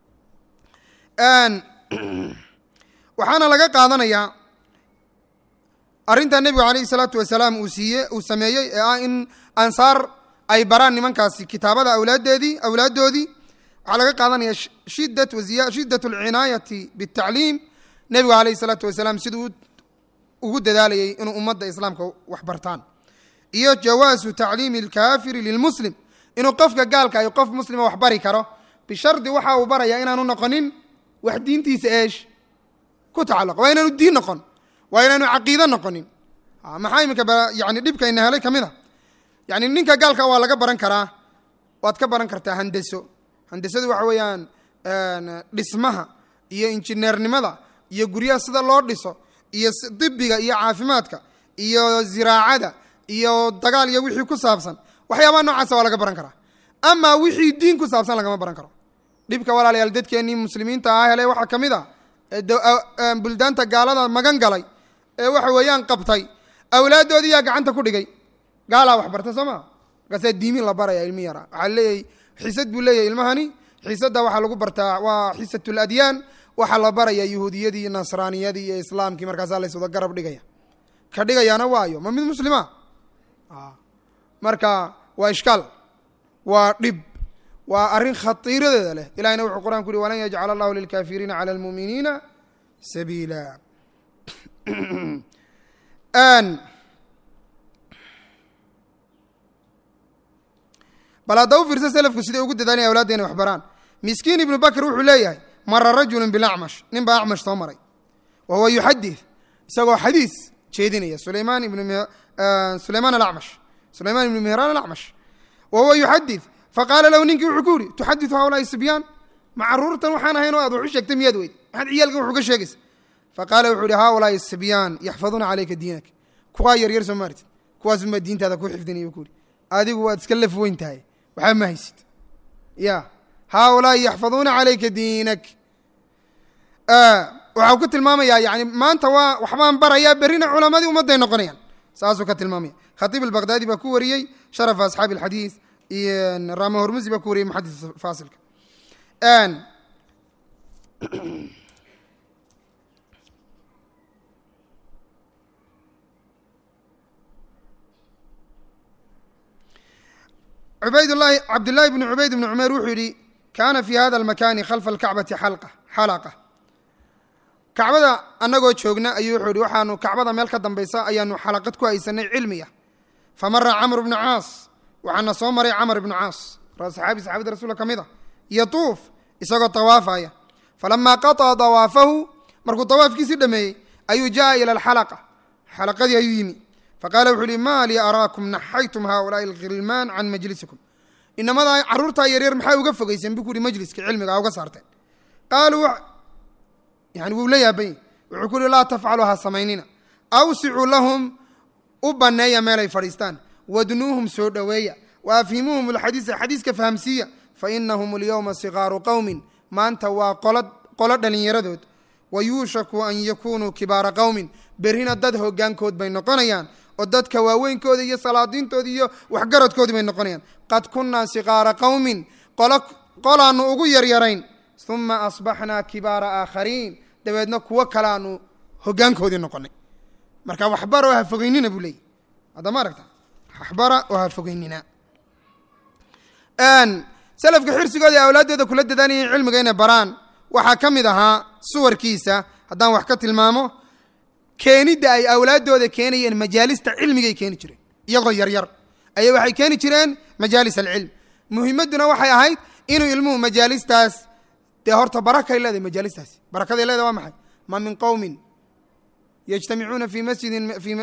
waxaana laga qaadanayaa arrintaa nebigu alayhi salaatu wasalaam uu siiye uu sameeyey ee ah in ansaar ay baraan nimankaasi kitaabada awlaaddeedii awlaaddoodii waxaa laga qaadanaya shidat waziya shidat alcinaayati bitacliim nebigu alayhi salaatu wasalaam siduu ugu dadaalayay inuu ummadda islaamka wax bartaan iyo jawaasu tacliimi alkaafiri lilmuslim inuu qofka gaalka ay qof muslima wax bari karo bishardi waxa uu barayaa inaanu noqonin wax diintiisa eesh ku tacalluqa waa inaanu diin noqon waa inaanu caqiide noqonin maxaa iminka yani dhibkayna helay ka mid a yani ninka gaalka waa laga baran karaa waad ka baran kartaa handeso handesadu waxa weeyaan dhismaha iyo injineernimada iyo guryaha sida loo dhiso iyo dibiga iyo caafimaadka iyo ziraacada iyo dagaal iyo wixii ku saabsan waxyaabaha noocaasa waa laga baran karaa amaa wixii diin ku saabsan lagama baran karo dhibka walaalayaal dadkeennii muslimiinta ah hele waxaa ka mid a buldaanta gaalada magan galay ee waxa weeyaan qabtay awlaaddoodii yaa gacanta ku dhigay gaalaa wax barta soo maa markaasaa diimin la baraya ilmi yara waxaa leeyahay xisad buu leeyahay ilmahani xisadda waxaa lagu bartaa waa xisatul adyaan waxaa la baraya yahuudiyadii iyo nasraaniyadii iyo islaamkii markaasaa layswada garab dhigaya ka dhigayaana waayo ma mid muslima marka waa ishkaal waa dhib waa arrin khatiiradeeda leh ilahina wuxuu quraan ku uhi walan yajcala allahu lilkaafiriina cala almuuminiina sabiila bal hadda u fiirsa selafku siday ugu dadaalaya awlaadda inay wax baraan miskiin ibnu bakr wuxuu leeyahay mara rajulu bilacmash nin baa acmash soo maray wa huwa yuxadith isagoo xadiis jeedinaya sulaymaan ibn sulaymaan alacmash sulaymaan ibnu mihraan alacmash wa huwa yuxadith faqaala lahu ninkii wuxuu ku yihi tuxadiثu haulaai sibyaan ma caruurtan waxaan ahayn oo aad wax u sheegtay miyaad weyd maxaad ciyaalkan wax uga sheegaysa faqaala wuxuu yihi haulaai sibyaan yaxfaduuna calayka diinak kuwaa yaryar soo maartid kuwaasuma diintaada ku xifdinaya ku yihi adigu waad iska laf weyn tahay waxba ma haysid ya haaulaai yaxfaduuna calayka diinak waxau ku tilmaamayaa yani maanta waa waxbaan barayaa berrina culamadii ummadday noqonayaan saasuu ka tilmaamaya khatiib albaqdaadi baa ku wariyey sharafa asxaabi alxadiis iyo rama hormusi baa ku wariyey muxadis faasilka ubaydlahi cabdillaahi bni cubayd bni cumeer wuxuu yihi kaana fi hada almakani khalfa alkacbati xalqa xalaqa kacbada annagoo joogna ayuu wuxuu yihi waxaanu kacbada meel ka dambaysa ayaanu xalaqad ku haysanay cilmiya famara camr bnu caas waxaana soo maray camr ibnu caas saxaabi saxaabada rasuulka ka mid a yatuuf isagoo tawaafaya falamaa qaطca dawaafahu markuu tawaafkiisii dhameeyey ayuu jaa ila alxalaqa xalaqadii ayuu yimi faqala wuxuu yihi ma lii araakum naxaytum haulaai alkhilmaan can majlisikum inamadaa carruurtaa yaryar maxaa uga fogeyseen bu ku yihi majliska cilmiga uga saarteen qaaluu yani wuu la yaabany wuxuu ku yihi laa tafcalu ha samaynina awsicuu lahum u banneeya meelay fadhiistaan wadnuuhum soo dhoweeya wa afhimuuhum alxadiisa xadiiska fahamsiiya fainahum alyowma sikaaru qowmin maanta waa qolo dhallinyaradood wa yuushaku an yakunuu kibaara qowmin berrina dad hoggaankood bay noqonayaan oo dadka waaweynkooda iyo salaadiintooda iyo waxgaradkoodii bay noqonayaan qad kunnaa sikaara qowmin qolaannu ugu yaryarayn uma asbaxnaa kibaara aakhariin dabeedna kuwo kaleaanu hoggaankoodii noqonay marka waxbara oo ha fogeynina buu leeyay hadda ma aragta waxbara oo ha fogeynina salafka xirsigooda ee awlaaddooda kula dadaalayeen cilmiga inay baraan waxaa ka mid ahaa suwarkiisa haddaan wax ka tilmaamo keenidda ay awlaaddooda keenayeen majaalista cilmigay keeni jireen iyagoo yaryar ayay waxay keeni jireen majaalis alcilm muhimadduna waxay ahayd inuu ilmuhu majaalistaas dee horta barakay leedahay majaalistaasi barakaday leedahay waa maxay ma min qowmin yجtamicuuna fi masjidi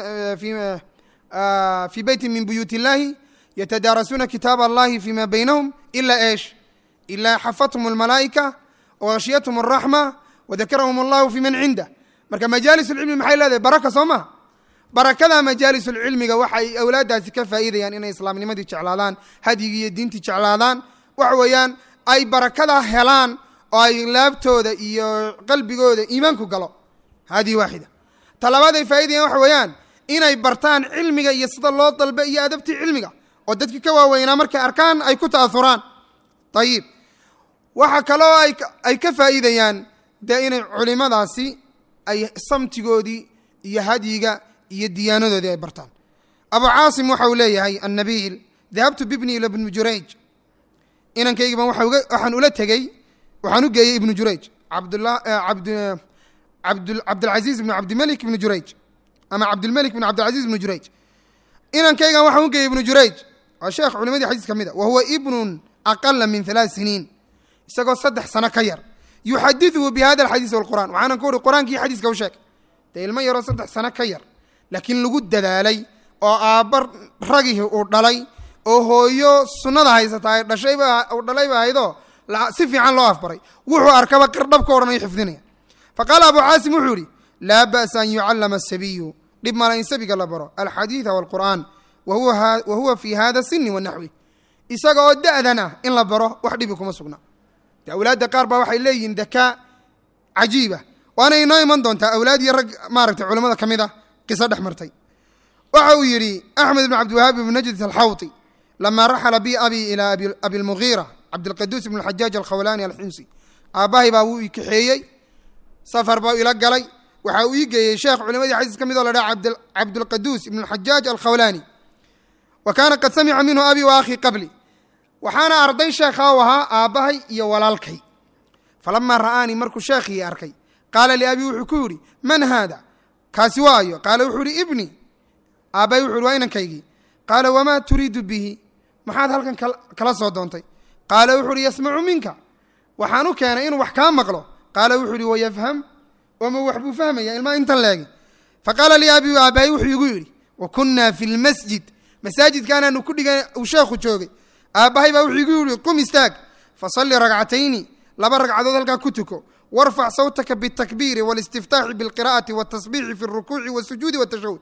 fi beyti min buyuut illahi ytadaarasuuna kitaab allahi fima baynahum ila esh ila xafathum اlmalaa'ika wghashiyathm الraxma wadakarahum allahu fi man cindah marka majaalis اlcilmi maxay leedahay baraka soo maha barakada majaalis اlcilmiga waxay awlaadaasi ka faa'iidayaan inay islaamnimadii jeclaadaan hadyigii iyo diintii jeclaadaan waxa weeyaan ay barakada helaan oo ay laabtooda iyo qalbigooda iimaanku galo hadihi waaxida talabaad ay faa'idayan waxa weeyaan inay bartaan cilmiga iyo sida loo dalbe iyo adabtii cilmiga oo dadkii ka waaweynaa markay arkaan ay ku ta'auraan ayib waxa kaloo ay ka faa'iidayaan dee inay culimadaasi ay samtigoodii iyo hadyiga iyo diyaanadoodii ay bartaan abu caasim waxa uu leeyahay annabiil dahabtu bibni ila ibnu jurayj inankaygiiban waxaan ula tegey waxaan u geeyey ibnu jurayj cabdilcaziiz ibnu cabdimalik ibnu jurayj ama cabdilmelik ibnu cabdilcaziz ibnu jurayj inankaygan waxaan u geeyey ibnu jurayj waa sheekh culimadii xadiis ka mid a wa huwa ibnun aqala min halaat siniin isagoo saddex sano ka yar yuxadiثuhu bi hada alxadiis walqur'an waxaanan ku uhi qur'aankii xadiiska u sheeg dee ilmo yaroo saddex sano ka yar laakiin lagu dadaalay oo aabba ragihii uu dhalay oo hooyo sunnada haysata ay dhashayba uu dhalayba ahaydoo si fiican loo afbaray wuxuu arkaba qirdhabka odhanayo xifdinaya faqaala abu caasim wuxuu yihi laa ba'sa an yucallama asabiyu dhib mala in sabiga la baro alxadiida walqur'aan wa huwa fi hada sini wanaxwi isaga oo da'dan ah in la baro wax dhibi kuma sugna de awlaadda qaar baa waxay leeyihiin dakaa cajiiba waana inoo iman doontaa awlaad iyo rag maaragtay culamada ka mid a qiso dhex martay waxa uu yidhi axmed ibn cabdiwahaab ibn najd alxawti lama raxala bi abi ilaa abi lmugiira cabdilqaduus ibn xajaaj alkhawlaani alximsi aabbahay baa wuu ii kaxeeyey safar baa ila galay waxa uu ii geeyey sheekh culimadii xadiis ka mid oo la dhaha cabdulqaduus ibn xajaaj alkhawlaani wa kaana qad samica minhu abi wa akhii qabli waxaana arday sheekha u ahaa aabbahay iyo walaalkay falamaa ra'aanii markuu sheekhii arkay qaala liabii wuxuu ku yidhi man haada kaasi waayo qaala wuxuu ihi ibni aabbahay wuxu uhi waa inankaygii qaala wamaa turiidu bihi maxaad halkan kala soo doontay qaala wuxuu uhi yasmacu minka waxaan u keenay inuu wax kaa maqlo qaala wuxuu ihi wayafham oma wax buu fahmaya ilmaa intan leegi faqaala lii abii aabbahay wuxuu igu yidhi wa kunnaa fi lmasjid masaajidkaanaanu ku dhigan uu sheekhu joogay aabbahay baa wuxuu igu yidhi qum istaag fasalli ragcatayni laba ragcadood halkaa ku tuko warfac sawtaka bitakbiiri walistiftaaxi bilqira'ati watasbiixi fi rukuuci wasujuudi watashahud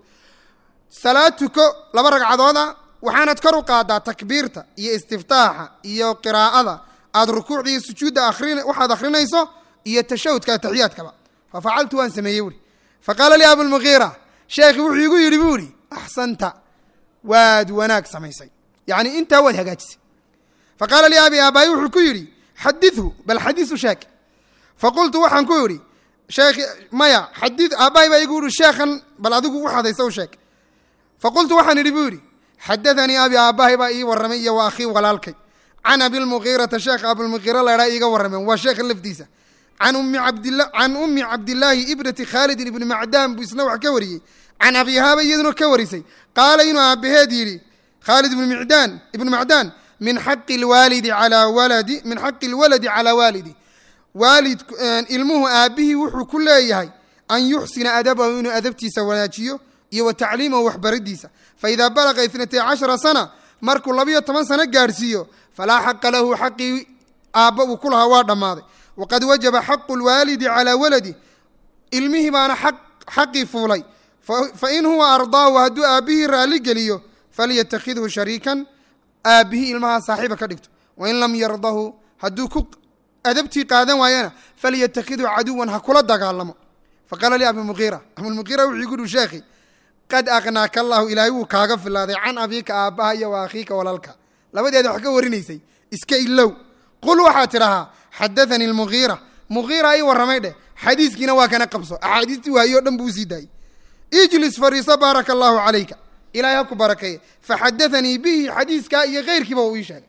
salaad tuko laba ragcadooda waxaanad kor u qaadaa takbiirta iyo istiftaaxa iyo qiraa'ada aad rukuucda iyo sujuudda akrin waxaad akhrinayso iyo tashahudka ataxiyaadkaba fa facaltu waan sameeyey buuri faqaala lii abulmugiira sheekhi wuxuu igu yidhi buu ihi axsanta waad wanaag samaysay yacni intaa waad hagaajisay faqaala lii abi aabaayi wuxuu ku yidhi xadithu bal xadiisu sheeg faqultu waxaan ku idhi sheekh maya xadi aabbahay baa igu yihi sheekhan bal adigu waxaad haysa u sheeg faqultu waxaan idhi buu yidhi xadaanii abi aabbahay baa ii warramay iyo wa akhii walaalkay can abilmugiirata sheekha abilmugiira laydhaa iiga warrameen waa sheekha lafdiisa can ummi cabdila can ummi cabdillaahi ibnati khaalidin ibni macdaan buu isna wax ka wariyey can abihaaba iyaduna ka warisay qaala inuu aabbaheed yidhi khaalid ibnu micdaan ibnu macdaan min xaqi lwaalidi calaa waladi min xaqi lwaladi calaa waalidi waalid ilmuhu aabbihii wuxuu ku leeyahay an yuxsina adabahu inuu adabtiisa wanaajiyo iyo wa tacliimahu waxbaridiisa faidaa balaqa itnatay cashara sana markuu labiyo toban sano gaadhsiiyo falaa xaqa lahu xaqii aabba uu ku lahaa waa dhammaaday waqad wajaba xaqu lwaalidi calaa waladi ilmihii baana xaqii fuulay fain huwa ardaahu hadduu aabbihii raalli geliyo falyatakidhu shariikan aabbihii ilmahaa saaxiiba ka dhigto wain lam yardahu hadduu ku adabtii qaadan waayana falyatakidhu caduwan ha kula dagaalamo faqaala li abimugiira abimugiira wuxuu igu dhi sheekhi qad aqnaaka allahu ilaahay wuu kaaga filaaday can abiika aabbaha iyo wa akhiika walaalka labadeeda wax ka warinaysay iska ilow qul waxaad tidhahaa xadaanii lmugiira mugiira ii warramay dheh xadiiskiina waa kana qabso axaadiistii waayo o dhan buu usii daayey ijlis fariiso baaraka allahu calayka ilahay ha ku barakeeye faxadaanii bihi xadiiskaa iyo keyrkiiba uu ii sheegay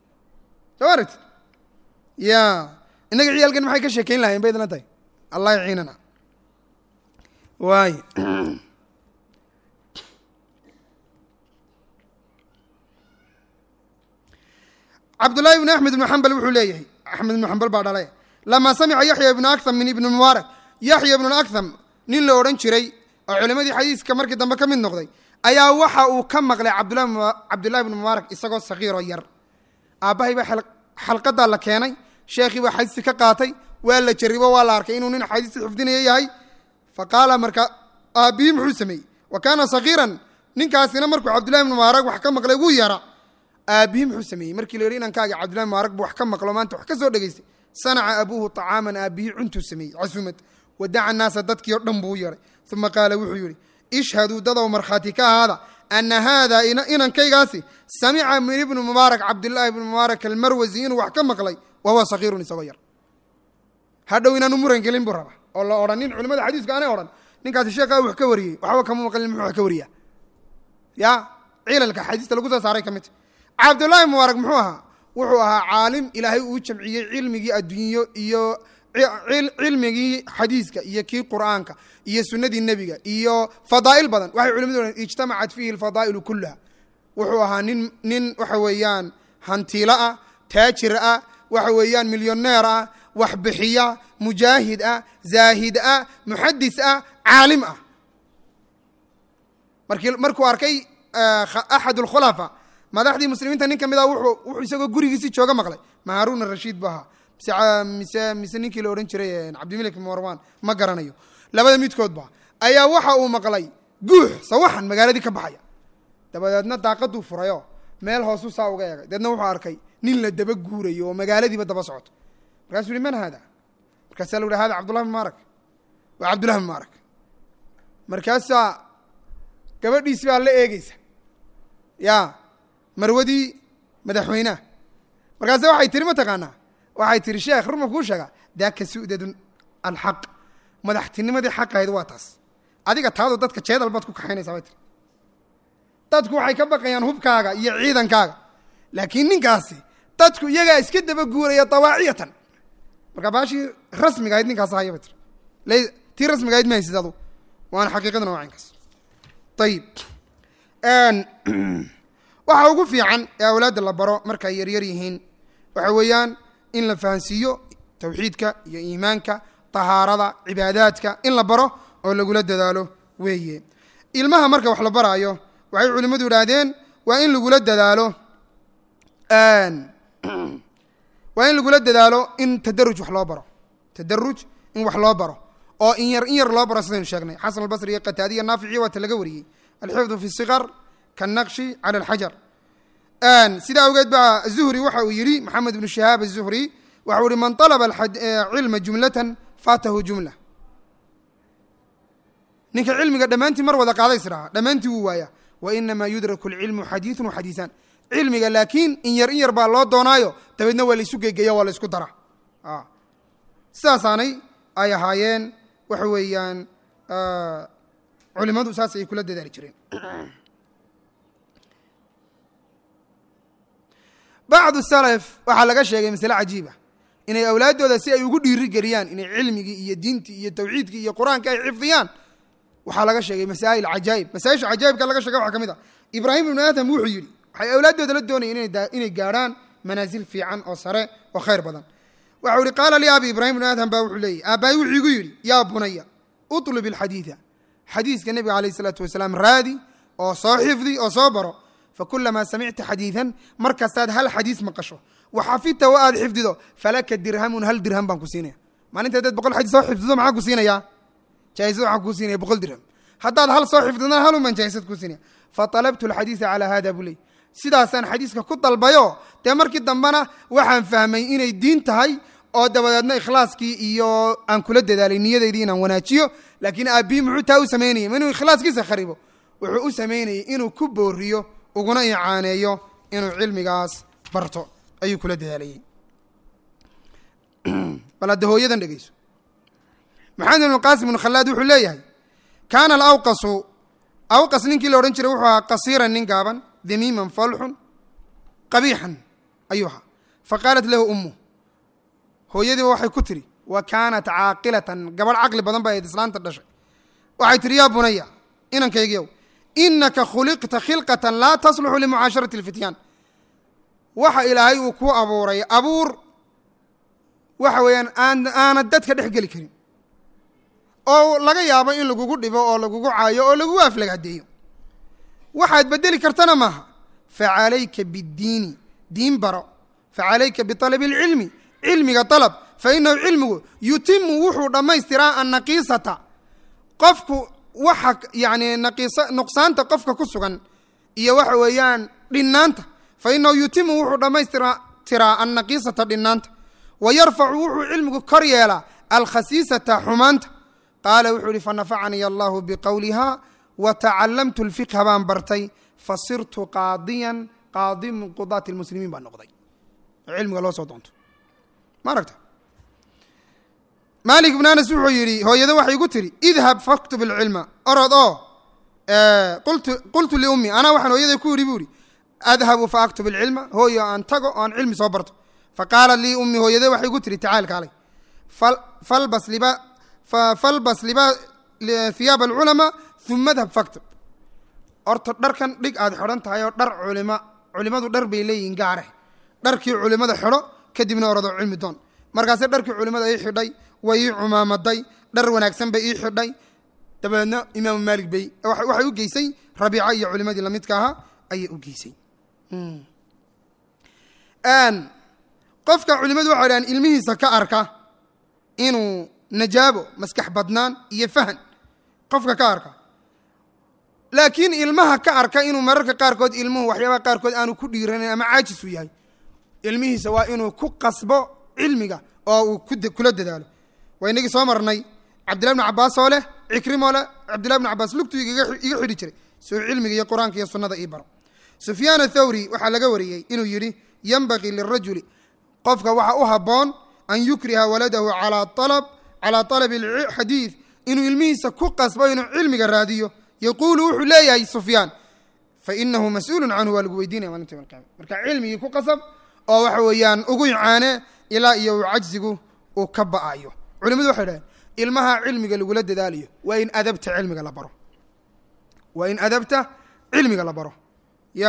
soo aragti ya innaga ciyaalkan maxay ka sheekeyn lahayen bay idlan tahay allah yaciinana waay cabdullaahi ibnu axmed ibnu xambal wuxuu leeyahay axmed ibnu xambal baa dhalay lamaa samica yaxya ibnu akham min ibni mubaarak yaxya ibnu akham nin la odhan jiray oo culimadii xadiiska markii dambe ka mid noqday ayaa waxa uu ka maqlay cabdulahi cabdullahi bnu mubaarak isagoo sakiiroo yar aabbahay baa xalqadaa la keenay sheekhii baa xadiisti ka qaatay waa la jaribo waa la arkay inuu nin xadiisti xifdinaya yahay fa qaala markaa aabbihii muxuu sameeyey wa kaana sakiiran ninkaasina markuu cabdullahi bnu mubaarak wax ka maqlay wuu yara aabbihii muxuu sameeyey markii la yidhi inankaaga cabdullahi mubaarak bu wax ka maqlo maanta wax ka soo dhegaystay sanaca abuuhu طacaaman aabbihii cuntuu sameeyey casumad wadaca naasa dadkii o dhan buu u yeray uma qaala wuxuu yidhi ishhaduu dadow markhaati ka ahaada ana haada inankaygaasi samica min ibni mubaarak cabdillaahi ibni mubaarak almarwasi inuu wax ka maqlay wa huwa sakiirun isagoo yar hadhow inaanu muran gelin buu raba oo la odhanin culimada xadiisku aanay odhan ninkaasi sheekhaa wax ka wariyey waxba kama maqlin muxuu wax ka wariyaa ya cilalka xadiista lagu soo saaray ka midta cabdullaahi mubaarak muxuu ahaa wuxuu ahaa caalim ilaahay uu jamciyey cilmigii adduunyo iyo cilmigii xadiiska iyo kii qur'aanka iyo sunadii nebiga iyo fadaa'il badan waxay culimadu ohan ijtamacat fiihi alfadaa'ilu kullaha wuxuu ahaa nin nin waxa weeyaan hantiilo ah taajir ah waxa weeyaan milyoneer ah waxbixiya mujaahid ah zaahid ah muxadis ah caalim ah markii markuu arkay axad alkhulafa madaxdii muslimiinta nin ka mid a wuxuu wuxuu isagoo gurigiisii jooga maqlay ma haruun arashiid bu ahaa mise mise mise ninkii la odhan jiray cabdimalik marwan ma garanayo labada midkoodba ayaa waxa uu maqlay guux sawaxan magaaladii ka baxaya dabadeedna daaqaduu furayo meel hoosu saa uga eegay deedna wuxuu arkay nin la daba guurayo oo magaaladiiba daba socoto markaasuu yihi man haada markaasaa la uhi hada cabdullahi mubaarak waa cabdullahi mubaarak markaasaa gabadhiisi baa la eegeysa ya marwadii madaxweyneha markaase waxay tiri ma taqaanaa waxay tihi sheekh ruma kuu sheega daaka su'dadun alxaq madaxtinimadii xaqahayd waa taas adiga taadu dadka jeedal baad ku kaxaynaysaa bay tiri dadku waxay ka baqayaan hubkaaga iyo ciidankaaga laakiin ninkaasi dadku iyagaa iska daba guuraya dawaaciyatan marka baashii rasmiga ahayd ninkaas haya bay tiri tii rasmiga ahayd ma haysid adu waana xaqiiqaduna waa caynkaas ayib waxa ugu fiican ee awlaadda la baro markay yaryar yihiin waxa weeyaan in la fahansiiyo tawxiidka iyo iimaanka tahaarada cibaadaadka in la baro oo lagula dadaalo weeye ilmaha marka wax la baraayo waxay culimmadu idhaahdeen waa in lagula dadaalo waa in lagula dadaalo in tadaruj wax loo baro tadaruj in wax loo baro oo in yar in yar loo baro sidaynu sheegnay xasan albasri iyo qataadiya naafici waata laga wariyey alxifdu fi sikar kanaqshi cala alxajar sidaa awgeed baa zuhri waxa uu yidhi maxamed ibnu shihaab azuhri waxa u yihi man alaba cilma jumlatan faatahu jumla ninka cilmiga dhammaantii mar wada qaadays dhahaa dhammaantii wuu waaya wa inamaa yudraku alcilmu xadiiثun waxadiisaan cilmiga laakiin in yar in yar baa loo doonaayo dabeedna waa laysu gegeya waa la ysku dara sidaasaanay ay ahaayeen waxa weeyaan culimadu saas ay kula dadaali jireen bacdu salaf waxaa laga sheegay masale cajiiba inay awlaaddooda si ay ugu dhiiri geliyaan inay cilmigii iyo diintii iyo tawxiidkii iyo qur-aanka ay xifdiyaan waxaa laga sheegay masaa'il cajaa'ib masaaisha cajaa'ibka laga shegay waxaa ka mid ah ibraahim ibnu aadam wuxuu yidhi waxay awlaaddooda la doonayeen inay gaadhaan manaasil fiican oo sare oo khayr badan waxau yihi qaala lii abi ibraahim ibnu aadam baa wuxuu leeyay aabbaay wuxuu igu yidhi yaa bunaya utlub ilxadiida xadiiska nebiga alayh isalaatu wasalaam raadi oo soo xifdi oo soo baro fakulamaa samicta xadiidan mar kastaad hal xadiis maqasho waxafidta wa aad xifdido falaka dirhamun hal dirham baan ku siinaya maalinta hadaad boqol xadiis soo xifdido maxaa ku siinaya jaaisad waxaan kuu siinaya boqol dirham haddaad hal soo xifdidna halun baan jaaisad kuu siinaya faطalabtu alxadiisa calaa hada buu ley sidaasaan xadiiska ku dalbayo dee markii dambena waxaan fahmay inay diin tahay oo dabadeedna ikhlaaskii iyo aan kula dadaalay niyadaydii inaan wanaajiyo laakiin aabbihi muxuu taa u samaynayay ma inuu ikhlaaskiisa kharibo wuxuu u samaynayay inuu ku booriyo uguna icaaneeyo inuu cilmigaas barto ayuu kula dadaalayey bal hadda hooyadan dhegeyso maxamed ibnu qaasim ibnu khalaad wuxuu leeyahay kaana alawqasu awqas ninkii la odhan jiray wuxuu ahaa qasiiran nin gaaban damiiman falxun qabiixan ayuu ahaa faqaalat lahu ummu hooyadiiba waxay ku tiri wa kaanat caaqilatan gabadh caqli badan ba ayd islaanta dhashay waxay tihi yaa bunaya inankaygiyow inaka khuliqta khilqatan laa tasluxu limucaasharati alfityaan waxa ilaahay uu ku abuuray abuur waxa weeyaan aan aanad dadka dhex geli karin oo laga yaabo in lagugu dhibo oo lagugu caayo oo lagugu aflagaadeeyo waxaad bedeli kartana maaha facalayka biddiini diin baro facalayka bialabi اlcilmi cilmiga alab fainahu cilmigu yutimu wuxuu dhammaystiraa annaqiisata qofku waxa yani naqiisa nuqsaanta qofka ku sugan iyo waxa weeyaan dhinaanta fainahu yutimu wuxuu dhammaystiraa tiraa annaqiisata dhinaanta wa yarfacu wuxuu cilmigu kor yeelaa alkhasiisata xumaanta qaala wuxuu ihi fanafacanii allahu biqowliha wa tacalamtu lfiqha baan bartay fasirtu qaadiyan qaadi min qudaati lmuslimiin baan noqday cilmiga loo soo doonto ma aragta maalik ibn anas wuxuu yidhi hooyada waxay igu tiri idhab faktub ilcilma orod oo qultu qultu liummi anaa waxaan hooyaday ku yidhi buu ihi adhabu fa aktub ilcilma hooyo aan tago oo aan cilmi soo barto faqaalat lii ummi hooyada waxay igu tiri tacaal kaalay falbas liba falbas liba hiyaab alculamaa uma adhab faktub horta dharkan dhig aad xidhan tahay oo dhar culima culimadu dhar bay leeyihin gaare dharkii culimada xidho kadibna orado cilmi doon markaase dharkii culimada ii xidhay way ii cumaamaday dhar wanaagsan bay ii xidhay dabeedna imaamu maalik bay waxay u geysay rabiica iyo culimadii lamidka ahaa ayay u geysay qofka culimadu waxay dhahaan ilmihiisa ka arka inuu najaabo maskax badnaan iyo fahan qofka ka arka laakiin ilmaha ka arka inuu mararka qaarkood ilmuhu waxyaabaha qaarkood aanu ku dhiiranayn ama caajisu yahay ilmihiisa waa inuu ku qasbo cilmiga oo uu kula dadaalo waa inagii soo marnay cabdillahi bn cabaas oo leh cikrimoo leh cabdillahi bn cabaas lugtuu iga xidhi jiray suu cilmiga iyo qur-aanka iyo sunnada ii baro sufyaan athawri waxaa laga wariyey inuu yidhi yanbagii lirajuli qofka waxa u habboon an yukriha waladahu calaa alab calaa talabi alxadiid inuu ilmihiisa ku qasbo inuu cilmiga raadiyo yaquulu wuxuu leeyahay sufyaan fainahu mas-uulun canhu waa lagu weydiinaya maalinta yom alqiyama marka cilmigii ku qasab oo waxa weeyaan ugu icaane ilaa iyo uu cajsigu uu ka ba'ayo culimadu waxay dhaheen ilmaha cilmiga lagula dadaalayo waa in adabta cilmiga la baro waa in adabta cilmiga la baro ya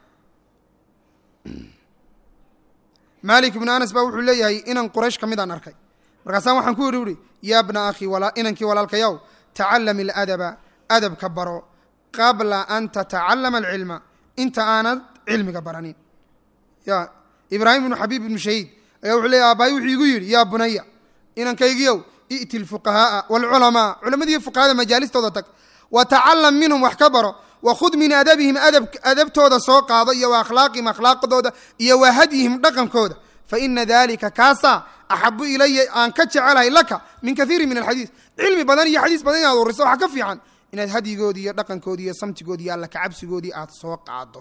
maalik ibnu anas baa wuxuu leeyahay inan quraysh ka midaan arkay markaasaan waxaan ku yidhi uhi yaa bna akhi inankii walaalkayow tacalam iladaba adabka baro qabla an tatacalama alcilma inta aanad cilmiga baranin ya ibraahim ibnu xabiib ibnu shahiid ayaa wuxuu leeyahy aabbahay wuxuu igu yidhi yaa bunaya inankaygiyow i'ti lfuqahaaa waalculamaa culamadiiyo fuqahada majaalistooda tag wa tacalam minhum wax ka baro wa khud min adabihim adabtooda soo qaado iyo wa akhlaaqihim akhlaaqdooda iyo wa hadyihim dhaqankooda fa ina dalika kaasaa axabu ilaya aan ka jecelahay laka min kaiiri min alxadiis cilmi badan iyo xadiis badan inaad wariso waxaa ka fiican inaad hadyigoodii iyo dhaqankoodii iyo samtigoodii iyo alla kacabsigoodii aad soo qaado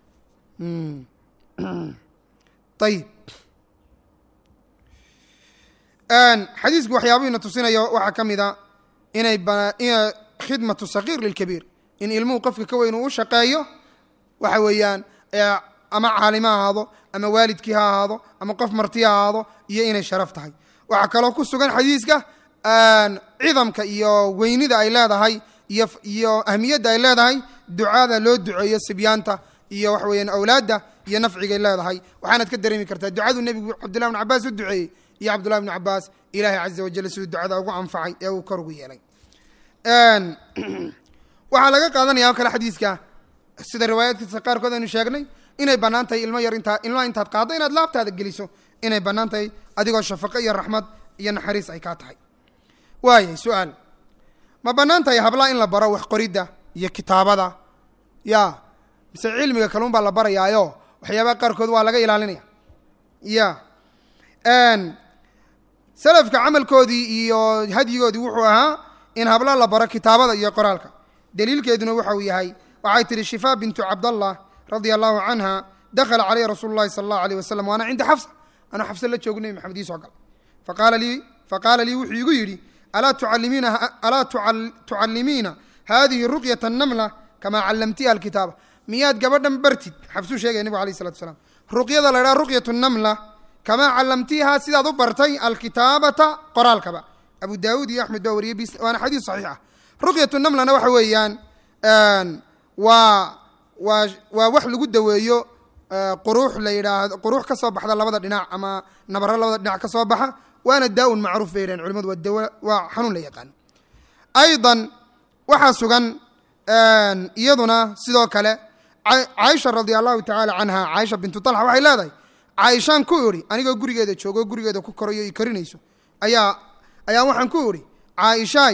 ayib xadiisku waxyaabuhiina tusinayo waxaa ka mid a inay khidmatu sagiir lilkabiir in ilmuhu qofka ka weyn uu u shaqeeyo waxa weeyaan ama caalimo ha ahaado ama waalidkii ha ahaado ama qof marti ha ahaado iyo inay sharaf tahay waxaa kaloo ku sugan xadiiska cidamka iyo weynida ay leedahay iyo iyo ahmiyadda ay leedahay ducada loo duceeyo sibyaanta iyo waxa weeyaan awlaadda iyo nafcigay leedahay waxaanaad ka dareemi kartaa ducadu nebigu cabdullahi bn cabaas u duceeyey iyo cabdullahi bn cabaas ilaahay caza wajal siduu ducada ugu anfacay ee uu kor ugu yeelay waxaa laga qaadanaya o kale xadiiska sida riwaayaadkiisa qaarkood aynu sheegnay inay bannaan tahay ilmo yar intaa ilmaha intaad qaaddo inaad laabtaada geliso inay bannaan tahay adigoo shafaqo iyo raxmad iyo naxariis ay kaa tahay waayay su-aal ma bannaan tahay hablaa in la baro wax qoridda iyo kitaabada ya mise cilmiga kaluun baa la barayaayo waxyaabaha qaarkood waa laga ilaalinaya ya salafka camalkoodii iyo hadyigoodii wuxuu ahaa in habla la baro kitaabada iyo qoraalka daliilkeeduna waxa uu yahay waxay tihi shifaa bintu cabdallah radia allahu canha dakhala caleyhi rasuulu llahi sala allahu aleyh wasalam waana cinda xafsa anuu xafsa la joogo nebi maxamed ii soo galay faqaala lii faqaala lii wuxuu igu yidhi alaa tucalimiina alaa tucallimiina hadihi ruqyata namla kamaa callamtiha alkitaaba miyaad gabadhan bartid xabsuu sheegaya nebigu alayh isalatu wasalaam ruqyada la idhaha ruqyatu namla kamaa callamtiha sidaad u bartay alkitaabata qoraalkaba abu daawuud iyo axmed baa wariyey bis waana xadiis saxiix ah ruqyatu namlana waxa weeyaan waa waa waa wax lagu daweeyo quruux la yidhaahdo quruux ka soo baxda labada dhinac ama nabaro labada dhinac ka soo baxa waana daa-un macruuf bay yidhahen culimadu waa dawa waa xanuun la yaqaano aydan waxaa sugan iyaduna sidoo kale caaisha radia allahu tacaala canha caaisha bintu talxa waxay leedahay caaishaan ku idhi anigoo gurigeeda joogo gurigeeda ku korayo i karinayso ayaa ayaa waxaan ku idhi caaishaay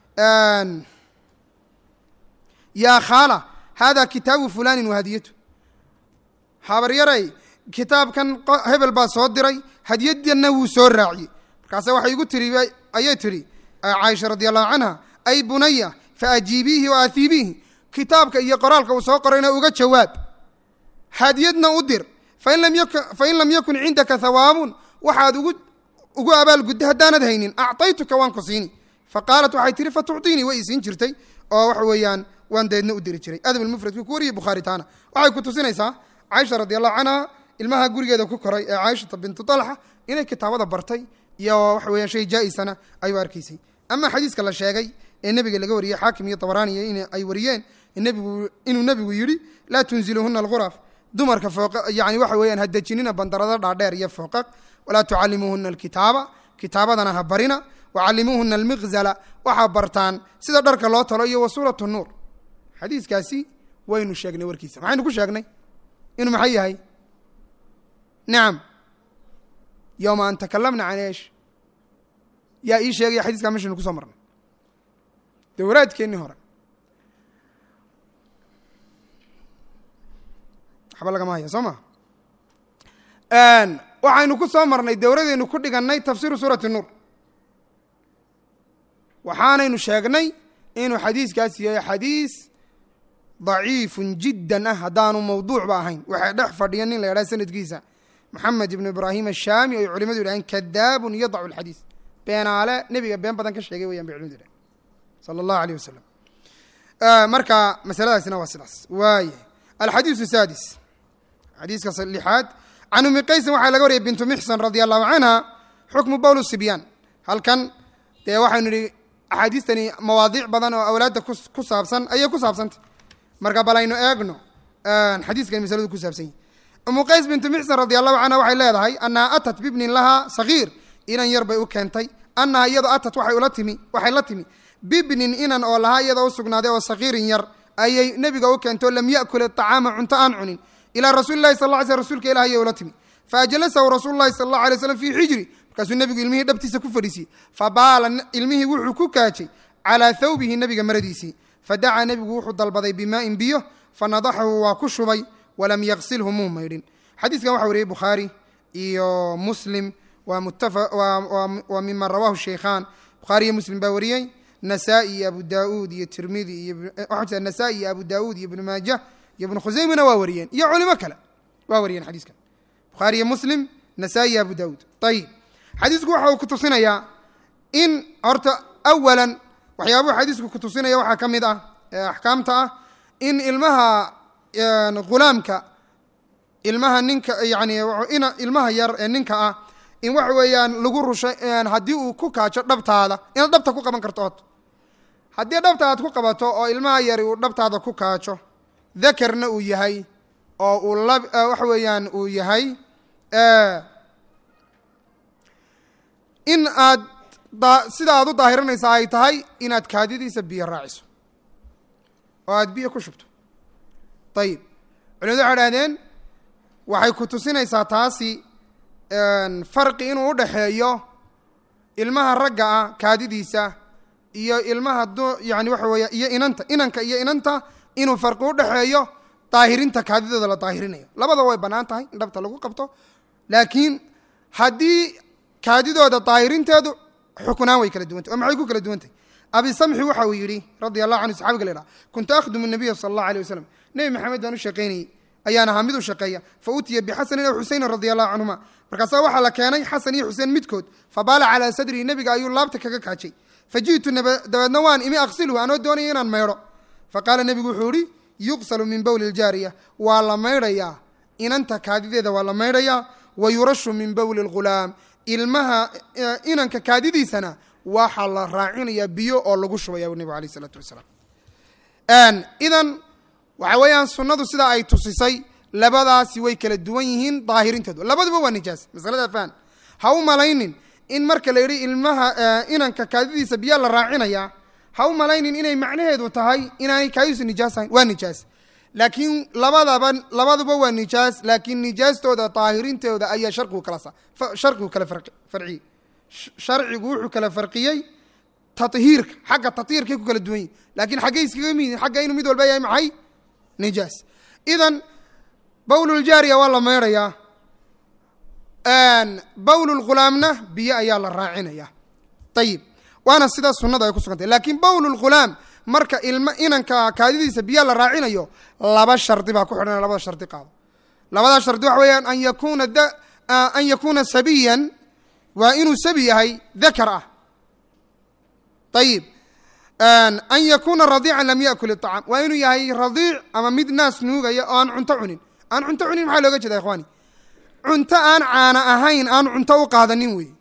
yaa khaala haadaa kitaabu fulanin wahadiyatu habaryaray kitaabkan hebel baa soo diray hadiyadana wuu soo raaciyey markaase waxay igu tiri ayay tidhi caaisha radi allahu canha ay bunaya faajiibiihi wa ahiibiihi kitaabka iyo qoraalka uu soo qorayna uga jawaab hadiyadna u dir fain lam yakun cindaka hawaabun waxaad ugu ugu abaalgudda haddaanad haynin acطaytuka waan ku siini faqaalat waxay tihi fatucطiinii way isiin jirtay oo waxa weeyaan waan deedna u diri jiray adab mufradku ku wariyay bukhaari taana waxay ku tusinaysaa caaisha radi allahu canha ilmaha gurigeeda ku koray ee caaishata bintu talxa inay kitaabada bartay iyo waxa weeyaan shay jaa-isana ay u arkaysay ama xadiiska la sheegay ee nebiga laga wariyey xaakim iyo tabraaniya in ay wariyeen nebigu inuu nebigu yidhi laa tunziluhuna alghuraf dumarka fooqa yani waxa weeyaan ha dejinina bandarada dhaadheer iyo fooqaq walaa tucallimuuhuna alkitaaba kitaabadana ha barina wacallimuuhuna almiqzala waxaa bartaan sida dharka loo talo iyo wa suurat nuur xadiiskaasi waynu sheegnay warkiisa maxaynu ku sheegnay inuu maxay yahay nacam yowma an takalamna can eesh yaa ii sheegaya xadiiskaa meshaynu kusoo marnay dowraadkeennii hore waxba lagama haya soo ma waxaynu ku soo marnay dowradeynu ku dhigannay tafsiiru suurati nuur waxaanaynu sheegnay inuu xadiiskaas yahay xadiis daciifun jiddan ah haddaanu mawduucba ahayn waxay dhex fadhiya nin la yadhaha sanadkiisa maxamed ibnu ibraahim ashaami oy culimadu yidhaheen kadaabun yadacu alxadiis beenaale nebiga been badan ka sheegay weyan bay culimadu yidhahen sala allahu aleyh wasalam marka masaladaasina waa sidaas waaya alxadiisu saadis xadiiska lixaad can umi qaysin waxaa laga wariyay bintu mixsan radia allahu canha xukmu bowl sibyaan halkan dee waxaynu nihi axaadiistani mawaadiic badan oo awlaadda ku saabsan ayay ku saabsantay marka bal aynu eegno xadiiskan masaladu ku saabsan yihi umu qays bintu mixsan radi allahu canha waxay leedahay annaha atat bibnin lahaa sagiir inan yar bay u keentay annaha iyadoo atat waxay ula timi waxay la timi bibnin inan oo lahaa iyadoo u sugnaaday oo sagiirin yar ayay nebiga u keentay oo lam yakul acaama cunto aan cunin ilaa rasuuli lahi sal ly sl rsulka ilah ayay ula timi faajlasahu rasuulu lahi sal allahu alay slam fii xijri markaasuu nebigu ilmihii dhabtiisa ku fadhiisiyey fabaala ilmihii wuxuu ku kaajay calaa thawbihi nebiga maradiisii fadacaa nebigu wuxuu dalbaday bimaa'in biyo fanadaxahu waa ku shubay walam yaksilhu muu maydhin xadiiskan waxa wariyey bukhaari iyo muslim waa mima rawahu sheykhaan bukhaari iyo muslim baa wariyey nasaa-i iyo abu daauud iyo tirmidi iyo waxaa nasaa-i iyo abu daauud iyo ibnu maajah iyo ibnu khuseymana waa wariyeen iyo culimo kale waa wariyeen xadiiskan bukhaari iyo muslim nasaa-i iyo abu daauud ayib xadiisku waxa uu ku tusinayaa in horta awalan waxyaabuhu xadiisku ku tusinaya waxaa ka mid ah ee axkaamta ah in ilmaha ghulaamka ilmaha ninka yani ilmaha yar ee ninka ah in waxa weeyaan lagu rushay haddii uu ku kaajo dhabtaada inaad dhabta ku qaban karto od haddii dhabta aad ku qabato oo ilmaha yari uu dhabtaada ku kaajo dakarna uu yahay oo uu la waxa weeyaan uu yahay in aad sida aad u daahiranaysa ay tahay inaad kaadidiisa biyo raaciso oo aad biyo ku shubto ayib culimadu waxay dhahdeen waxay ku tusinaysaa taasi farqi inuu u dhaxeeyo ilmaha ragga ah kaadidiisa iyo ilmaha yani waxa weeya iyo inanta inanka iyo inanta inuu farqi u dhexeeyo daahirinta kaadidooda la daahirinayo labadaba way bannaan tahay in dhabta lagu qabto laakiin haddii kaadidooda daahirinteedu xukunaan way kala duwantay oo maxay ku kala duwantay abi samxi waxa uu yidhi radia allahu canhu saxabiga la idhaha kuntu akhdumu nabiya sala allahu alay wasalam nebi maxamed baan u shaqaynayey ayaan ahaa mid u shaqeeya fa utiya bixasanin aw xuseynin radia allahu canhuma markaasaa waxaa la keenay xasan iyo xuseen midkood fabaala calaa sadrii nebiga ayuu laabta kaga kaajay fa ji'tu dabeedna waan imi aqsilhu anoo doonaya inaan maydho fa qaala nebigu wuxuu ihi yuqsalu min bowli ljaariya waa la maydhayaa inanta kaadideeda waa la maydhayaa wa yurashu min bowli lghulaam ilmaha inanka kaadidiisana waxaa la raacinayaa biyo oo lagu shubaya bu nebigu alayh isalaatu wasalaam idan waxa weeyaan sunnadu sidaa ay tusisay labadaasi way kala duwan yihiin daahirintoodu labaduba waa nijaas masalada fahan ha u malaynin in marka la yidhi ilmaha inanka kaadidiisa biyaa la raacinayaa ha u malaynin inay macnaheedu tahay inaanay kaadidiisu nijaas ahayn waa nijaas laakiin labadaba labaduba waa nijaas laakiin nijaastooda daahirintooda ayaa sharcigu kala sa sharcigu kala farciyey sharcigu wuxuu kala farqiyey tahiirka xagga tahiirkay ku kala duwan yihin laakiin xaggay iskaga mid yihin xagga inuu mid walba yahay maxay nijaas idan bawluljaariya waa la meydhayaa bawlulghulaamna biyo ayaa la raacinaya ayib waana sidaa sunada ay ku sugantay laakiin bawlulghulaam marka ilma inanka kaadidiisa biyo la raacinayo laba shardi baa ku xidhan labada shardi qaado labada shardi waxa weeyaan an yakuna an yakuuna sabiyan waa inuu sabi yahay dakar ah ayib an yakuuna radiican lam yakul iطacaam waa inuu yahay radiic ama mid naas nuugaya oo aan cunto cunin aan cunto cunin maxaa looga jeeda ikhwaani cunto aan caana ahayn aan cunto u qaadanin wey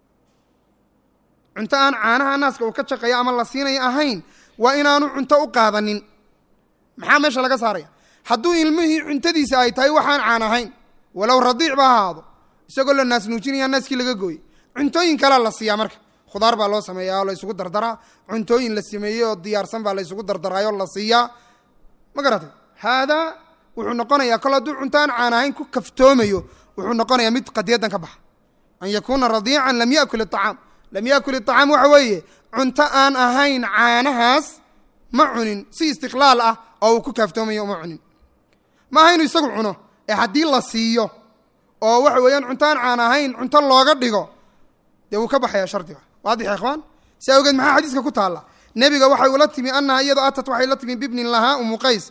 cunto aan caanaha naaska uu ka shaqeeyo ama la siinayo ahayn waa inaanu cunto u qaadanin maxaa meesha laga saaraya hadduu ilmihii cuntadiisa ay tahay waxaan caan ahayn walow radiic ba ahaado isagoo la naas nuujinaya naaskii laga gooyey cuntooyin kalea la siiyaa marka khudaar baa loo sameeyaa oo la isugu dardaraa cuntooyin la sameeyey oo diyaarsan baa la isugu dardaraayo la siiyaa ma garatay haadaa wuxuu noqonayaa kol hadduu cunto aan caan ahayn ku kaftoomayo wuxuu noqonayaa mid qadiyadan ka baxa an yakuuna radiican lam yakul iطacaam lam yakul iطacaam waxa weeye cunto aan ahayn caanahaas ma cunin si istiqlaal ah oo uu ku kaaftoomayo uma cunin ma aha inuu isagu cuno ee haddii la siiyo oo waxa weeyaan cunto aan caan ahayn cunto looga dhigo dee wuu ka baxaya shardiga waadix ya ikhwaan si awgeed maxaa xadiiska ku taalla nebiga waxay ula timi annaha iyadoo atat waxay la timi bibnin lahaa umu qays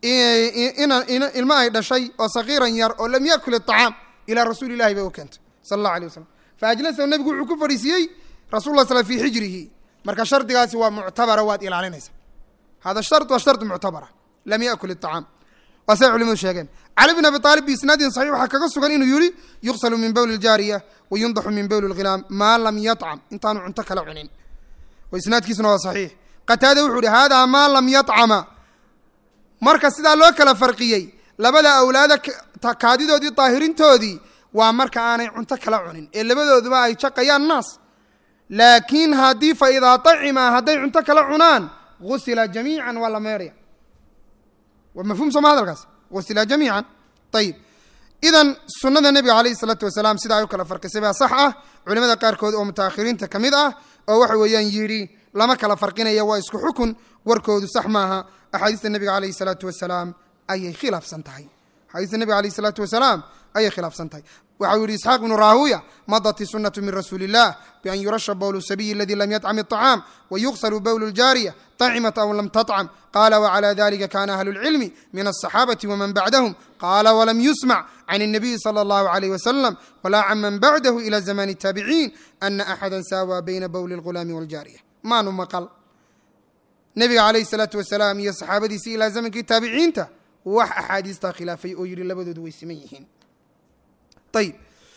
ilmo ay dhashay oo sakiiran yar oo lam yakul iطacaam ilaa rasuuli ilahi bay u keentay sala allah alay wasalam faajlasahu nebigu wuxuu ku fadhiisiiyey rasul la sl fi xijrihi marka shardigaasi waa muctabara waad ilaalinaysa hada shar waa shardi muctabara lam yakul iطacaam waa say culimadu sheegeen cali bn abi aalib biisnaadin saxiix waxaa kaga sugan inuu yihi yuqsalu min bowli ljaariya wa yundaxu min bowli lghilaam maa lam yacam intaanu cunto kala cunin isnaadkiisuna waa saxiix qataada wuxuu ihi hada maa lam yacama marka sidaa loo kala farqiyey labada awlaada kaadidoodii daahirintoodii waa marka aanay cunto kala cunin ee labadooduba ay jaqayaan naas laakiin haddii fa idaa acima hadday cunto kala cunaan gusila jamiican waa la meedhaya waa mafhum sooma hadalkaas gusila jamiican ayib idan sunada nebiga alayh isalaatu wasalaam sida ay u kala farqisay baa sax ah culimada qaarkood oo mutaakhiriinta ka mid ah oo waxa weeyaan yidhi lama kala farqinaya waa isku xukun warkoodu sax maaha axaadiista nebiga alayh salaatu wasalaam ayay khilaafsan tahay axaadiista nebiga alayh salaatu wasalaam ayay khilaafsan tahay waxa uu yihi isxaaq ibnu raahuya madat isunatu min rasuuli illah bian yurasha bowlu sabiyi aladi lam yطcam iطacaam wayugsalu bowlu ljaariya طacimat aw lam taطcam qala wclى dalika kana ahlu اlcilmi min aلصaxaabati wman bacdahm qala wlam yusmc can الnabiyi slى اllahu عalيh wasalam wla can man bacdahu ilى zamani الtaabiciin ana axada saawى bayna bowli اlgulaami wاljaariya maanu maqal nebiga calayh الsalaatu wasalaam iyo saxaabadiisii ilaa zamankii taabiciinta wax axaadiistaa khilaafay oo yihi labadoodu way siman yihiin ayib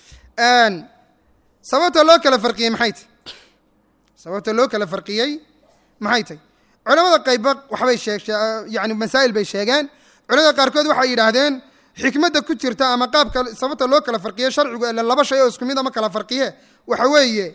sababta loo kala farqiyey maxay tay sababta loo kala farqiyey maxay tay culamada qaybba waxbay sheeg yani masaa'il bay sheegeen culamada qaarkood waxay yidhaahdeen xikmadda ku jirta ama qaabka sababta loo kala farqiye sharcigu ele laba shay oo isku mid ama kala farqiye waxa weeye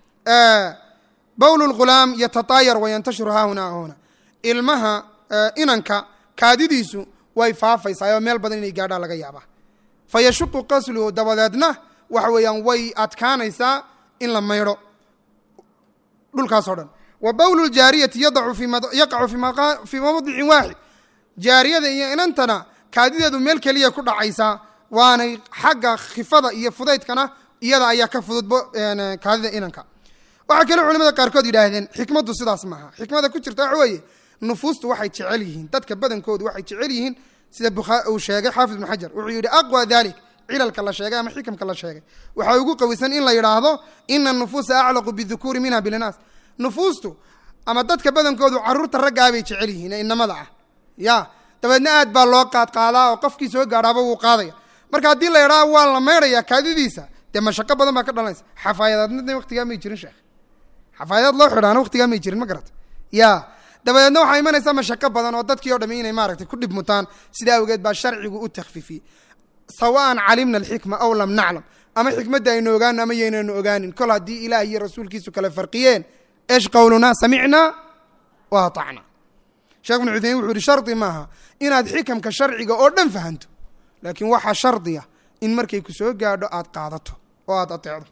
bowl lghulaam yatataayar wayantashiru haahuna huna ilmaha inanka kaadidiisu way faafaysaa oo meel badan inay gaadhaa laga yaabaa fa yashuqu qasluhu dabadeedna waxa weeyaan way adkaanaysaa in la maydho dhulkaasoo dhan wa bowlu ljaariyati yaqacu fii mawdicin waaxid jaariyada iyo inantana kaadideedu meel keliya ku dhacaysaa waanay xagga khifada iyo fudaydkana iyada ayaa ka fududbo kaadida inanka waxaa kale culamada qaarkood yidhaahdeen xikmaddu sidaas maaha xikmada ku jirta waxa weeye nufuustu waxay jecel yihiin dadka badankoodu waxay jecel yihiin sida uu sheegay xaafid ibnu xajar wuxuu yidhi aqwa dalik cilalka la sheegay ama xikamka la sheegay waxaa ugu qawisan in la yidhaahdo ina nufuusa aclaqu bidukuuri minha bilinaas nufuustu ama dadka badankoodu caruurta raggaabay jecel yihiin ee inamada ah ya dabeedna aad baa loo qaadqaadaa oo qofkii soo gaadhaaba wuu qaadaya marka haddii la yidhaha waa la maydhaya kaadidiisa dee mashaqo badan baa ka dhalanaysa xafaayadaadna waqtigaa may jirin sheekh xafaayadaad loo xidhaana waqtigaa may jirin ma garata ya dabadeedna waxaa imanaysaa mashaqo badan oo dadkii o dhami inay maaragtay ku dhib mutaan sidaa awgeed baa sharcigu u takfifiyey sawaan calimna alxikma aw lam naclam ama xikmadda aynu ogaano ama yaynanu ogaanin kol haddii ilaah iyo rasuulkiisu kale farqiyeen esh qowlunaa samicnaa wa atacna sheekh ibnu cuthaymin wuxuu yihi shardi maaha inaad xikamka sharciga oo dhan fahanto laakiin waxaa shardiya in markay ku soo gaadho aad qaadato oo aada ateecdo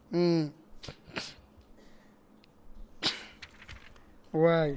waay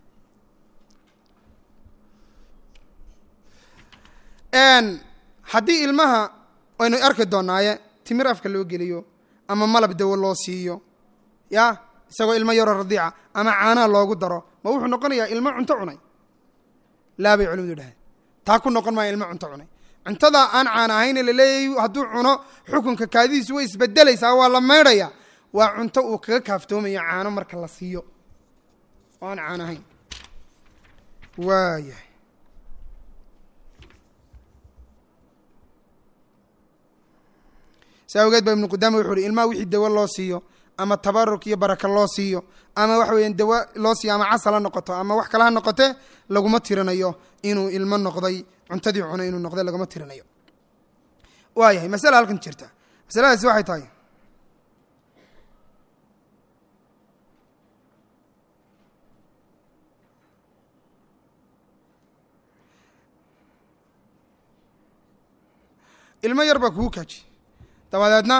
haddii ilmaha waynu arki doonaaye timir afka loo geliyo ama malab dawo loo siiyo ya isagoo ilmo yaroo radiica ama caanaha loogu daro ma wuxuu noqonayaa ilmo cunto cunay laa bay culimadu dhaheen taa ku noqon maaya ilmo cunto cunay cuntada aan caana ahayne laleeyahy hadduu cuno xukunka kaadidiisu way isbedelaysaa waa la maydhaya waa cunto uu kaga kaaftoomayo caano marka la siiyo oo aan caan ahayn waayahay saa awgeed ba ibnu qudaama wuxu uhi ilmaha wixii dawo loo siiyo ama tabaruk iyo baraka loo siiyo ama waxa weeyaan dawo loo siiyo ama casal ha noqoto ama wax kale ha noqote laguma tirinayo inuu ilmo noqday cuntadii cunay inuu noqday laguma tirinayo waayahay masala halkan jirta masaladaasi waxay tahay ilmo yar baa kugu kaaji dabadeedna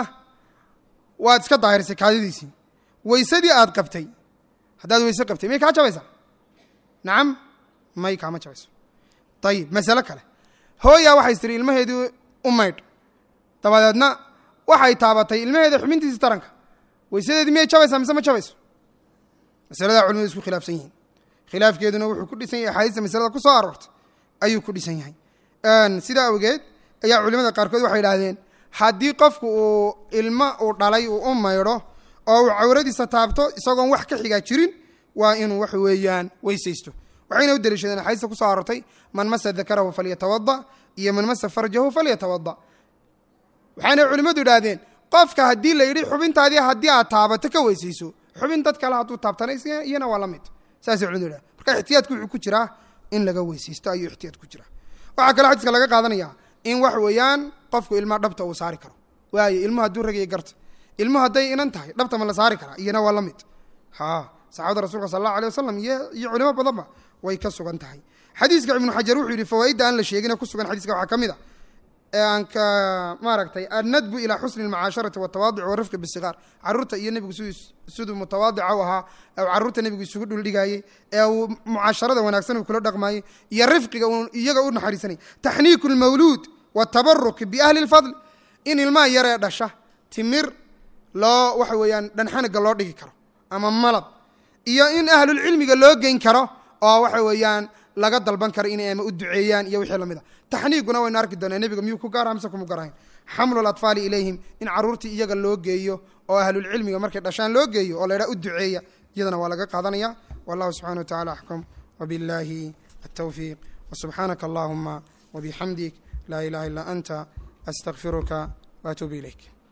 waad iska daahirisay kaadidiisii weysadii aad qabtay haddaad weyse qabtay may kaa jabaysaa nacam may kaama jabayso ayib masalo kale hooyaa waxay tiri ilmaheedii u maydh dabadeedna waxay taabatay ilmaheeda xubintiisi taranka weysadeedii miyay jabaysaa mise ma jabayso masaladaa culimadu isku khilaafsan yihiin khilaafkeeduna wuxuu ku dhisan yahay axaadiista masalada ku soo aroortay ayuu ku dhisan yahay sidaa awgeed ayaa culimada qaarkood waxay idhaahdeen haddii qofku uu ilmo uu dhalay uu u maydho oo uu cawradiisa taabto isagoon wax ka xigaa jirin waa inuu waxa weeyaan weysaysto waxayna u daliishadeen axaadiista kusoo aroortay man masa dakarahu falyatawada iyo man masa farjahu falyatawada waxayna culimmadu idhaahdeen qofka haddii la yidhi xubintaadii haddii aad taabato ka weysayso xubin dad kale hadduu taabtana iyana waa la mid saasay culimadu idhahdeen marka ixtiyaadku wuxuu ku jiraa in laga weysaysto ayuu ixtiyaad ku jiraa waxaa kaloo xadiiska laga qaadanaya in wax weeyaan qofku ilmaha dhabta uu saari karo waayo ilmuhu hadduu ragaya garta ilmuhu hadday inan tahay dhabta ma la saari karaa iyana waa la mid ha saxaabada rasulka sal allahu alay wasalam iyo iyo culimo badanba way ka sugan tahay xadiiska ibnu xajar wuxuu yihi fawaaidda aan la sheegine ku sugan xadiiska waxaa ka mid a ee aan ka maaragtay annadbu ilaa xusni almacaasharati watawaaduc warifqi bisigaar carruurta iyo nebigu siduu siduu mutawaadica u ahaa ee carruurta nebigu isugu dhuldhigaayey ee uu mucaasharada wanaagsan uu kula dhaqmaayey iyo rifqiga uu iyaga u naxariisanayay taxniiku lmawluud watabaruk biahli lfadl in ilmaha yaree dhasha timir loo waxa weeyaan dhanxaniga loo dhigi karo ama malab iyo in ahlulcilmiga loo geyn karo oo waxa weeyaan laga dalban karo inay ama u duceeyaan iyo wixii lamid a taxniiguna waynu arki doonaa nebiga miyuu ku gaara mise kuma garahayn xamlu latfaali ilayhim in carruurtii iyaga loo geeyo oo ahlulcilmiga markay dhashaan loo geeyo oo la ydhaha u duceeya iyadana waa laga qaadanaya wallahu subxana wa tacala axkum wabillahi altawfiiq wasubxaanaka allahuma wabixamdik laa ilaha illaa anta astaqfiruka waatuubu ilayk